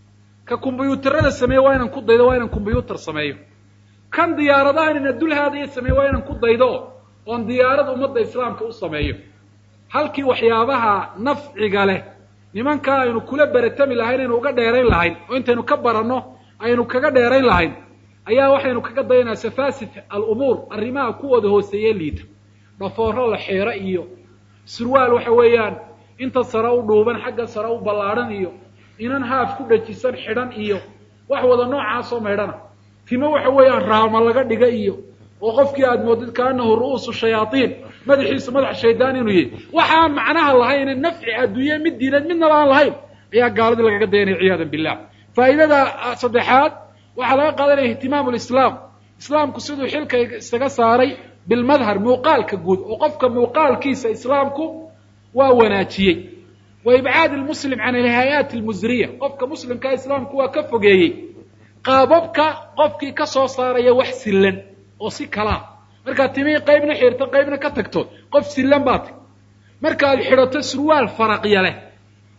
ka kombyuutarada sameeyo waa inan ku daydo waa inan kombyuutar sameeyo kan diyaaradaha inana dulhaadaya sameeyo waa inan ku daydo oon diyaarada ummadda islaamka u sameeyo halkii waxyaabaha nafciga leh nimankaa aynu kula beratami lahayn aynu uga dheerayn lahayn oo intaynu ka baranno aynu kaga dheerayn lahayn ayaa waxaynu kaga dayanaa safaasif alumuur arrimaha kuwooda hooseeye liita dhafooro la xeero iyo surwaal waxa weeyaan inta sare u dhuuban xagga sare u ballaadhan iyo inan haaf ku dhajisan xidhan iyo wax wada noocaasoo maydhana timo waxa weeyaan raama laga dhiga iyo oo qofkii aad moodid kaanahu ru'uusu shayaaiin madaxiisu madax shaydaan inuu yahay waxaan macnaha lahayne nafci adduunye mid diineed midnaba aan lahayn ayaa gaaladii lagaga dayanaya ciyaada billah faa'idada saddexaad waxaa laga qaadanaya ihtimaamu lislaam islaamku siduu xilka isaga saaray bilmadhar muuqaalka guud oo qofka muuqaalkiisa islaamku waa wanaajiyey wa ibcaad lmuslim can alhay-aati almusriya qofka muslimkaa islaamku waa ka fogeeyey qaababka qofkii ka soo saaraya wax sillan oo si kalaa markaad timihii qaybna xirto qaybna ka tagto qof sillan baa tay markaaad xidhato surwaal faraqya leh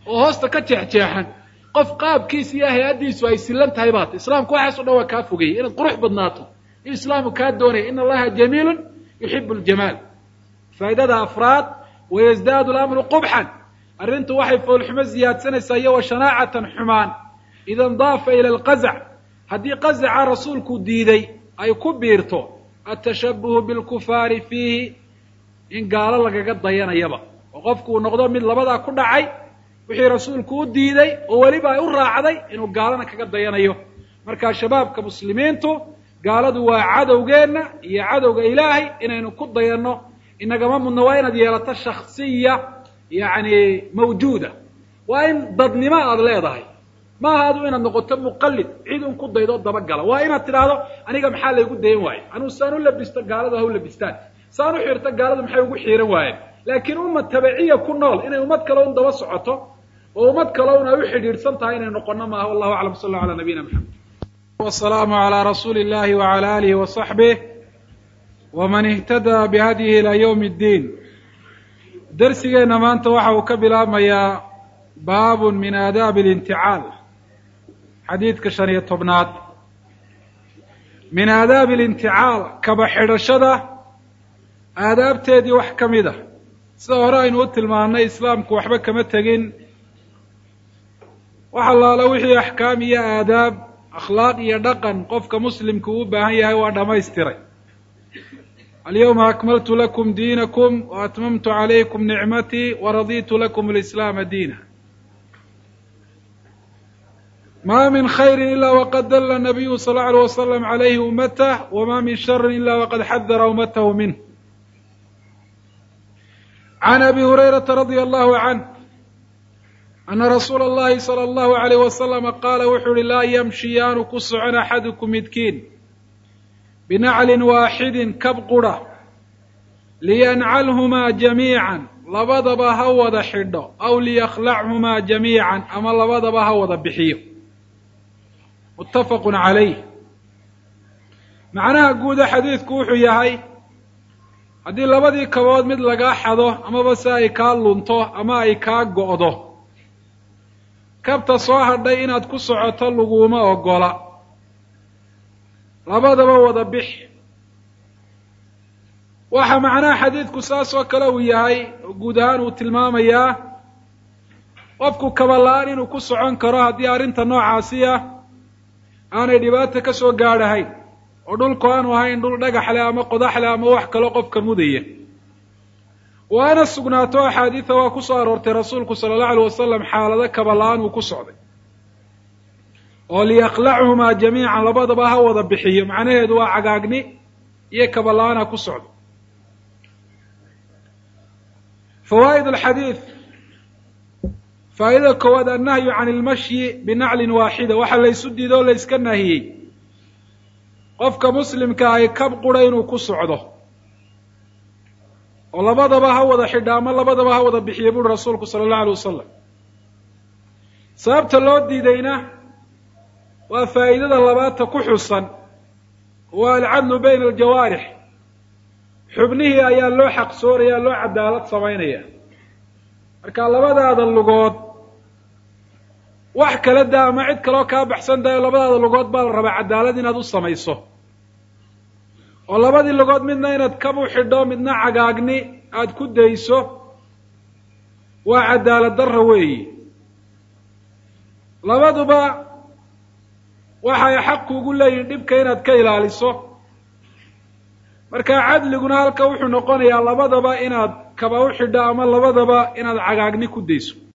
oo hoosta ka jeexjeexan qof qaabkiisa iyo hay-addiisu ay silan tahay baata islaamku waxaaso dhan waa kaa fogeeyey inaad qurux badnaato in islaamu kaa doonaya in allaha jamiilun yuxibu ljamaal faa'idada afraad wayasdaadu lamru qubxan arrintu waxay foolxumo ziyaadsanaysaa iyo wa shanaacatan xumaan ida ndaafa ila alqazac haddii qazaca rasuulku diiday ay ku biirto atashabuhu bilkufaari fiihi in gaalo lagaga dayanayaba oo qofku uu noqdo mid labadaa ku dhacay wixii rasuulku u diiday oo weliba ay u raacday inuu gaalana kaga dayanayo markaa shabaabka muslimiintu gaaladu waa cadowgeenna iyo cadowga ilaahay inaynu ku dayanno inagama mudno waa inaad yeelato shaksiya yacni mawjuuda waa in dadnimo aada leedahay maaha adu inaad noqoto muqallid cid un ku daydo dabagala waa inaad tidhaahdo aniga maxaa laygu dayan waaye anuu saan u labisto gaaladu ha u labistaan saan u xirto gaaladu maxay ugu xiiran waayeen laakiin ummad tabiciya ku nool inay ummad kale un daba socoto oo ummad kale un ay u xidhiidhsan tahay inay noqono maaha wallahu aclam sal alla ala nabiyina maxamed wasalaamu calaa rasuuli illahi wacala alihi wasaxbih waman ihtadaa bihadyihi ilaa yawmi ddiin darsigeenna maanta waxa uu ka bilaabmayaa baabun min aadaabi alinticaal xadiidka shan iyo tobnaad min aadaabi alinticaal kaba xidhashada aadaabteedii wax ka mid a sida hore aynu u tilmaannay islaamku waxba kama tegin wax allaala wixii axkaam iyo aadaab akhlaaq iyo dhaqan qofka muslimka uu u baahan yahay waa dhammaystiray alyawma akmaltu lakum diinakum wa atmamtu calaykum nicmatii waraditu lakum alislaama diina ma min khayri ila waqad dalla nabiyu sal lla alay wasalam calayhi ummatah wama min shari ila waqad xadara ummatahu minh can abi hurayrata radia allahu canh ana rasuula allahi sala allahu alayh wasalama qaala wuxuu uhi laa yamshi yaanu ku socon axadukum midkiin binaclin waaxidin kab qura liyancalhumaa jamiican labadaba ha wada xidho aw liyakhlachumaa jamiican ama labadaba ha wada bixiyo muttafaqun calayh macnaha guuda xadiidku wuxuu yahay haddii labadii kabood mid lagaa xado amaba se ay kaa lunto ama ay kaa go'do kabta soo hadhay inaad ku socoto laguma ogola labadaba wada bix waxa macnaha xadiidku saas oo kale uu yahay oo guud ahaan uu tilmaamayaa qofku kaba la-aan inuu ku socon karo haddii arrinta noocaasi ah aanay dhibaato ka soo gaadhahayn oo dhulku aanu ahayn dhul dhagax leh ama qodax leh ama wax kaloo qofka mudaya waana sugnaato axaadiida waa ku soo aroortay rasuulku sala allahu alay wasalam xaalado kaba la-aan uu ku socday oo liyakhlachumaa jamiican labadaba ha wada bixiyo macnaheedu waa cagaagni iyo kaba la-aan ha ku socdo fawaa'id alxadiid faa'idada koowaad annahyu can ilmashyi binaclin waaxida waxa laysu diido o layska nahiyey qofka muslimka ay kab qura inuu ku socdo oo labadaba ha wada xidha ama labadaba ha wada bixiya buuri rasuulku sala allahu alay wasalam sababta loo diidayna waa faa'idada labaadta ku xusan waa alcadlu bayna aljawaarix xubnihii ayaa loo xaqsooraya loo cadaalad samaynaya marka labadaada lugood wax kala daa ama cid kaloo kaa baxsan dayo labadaada lugood baa la rabaa cadaalad inaad u samayso oo labadii lugood midna inaad kabu xidho midna cagaagni aada ku dayso waa cadaalad darra weeyi labaduba waxay xaq kuugu leeyihin dhibka inaad ka ilaaliso marka cadliguna halka wuxuu noqonayaa labadaba inaad kaba u xidho ama labadaba inaad cagaagni ku dayso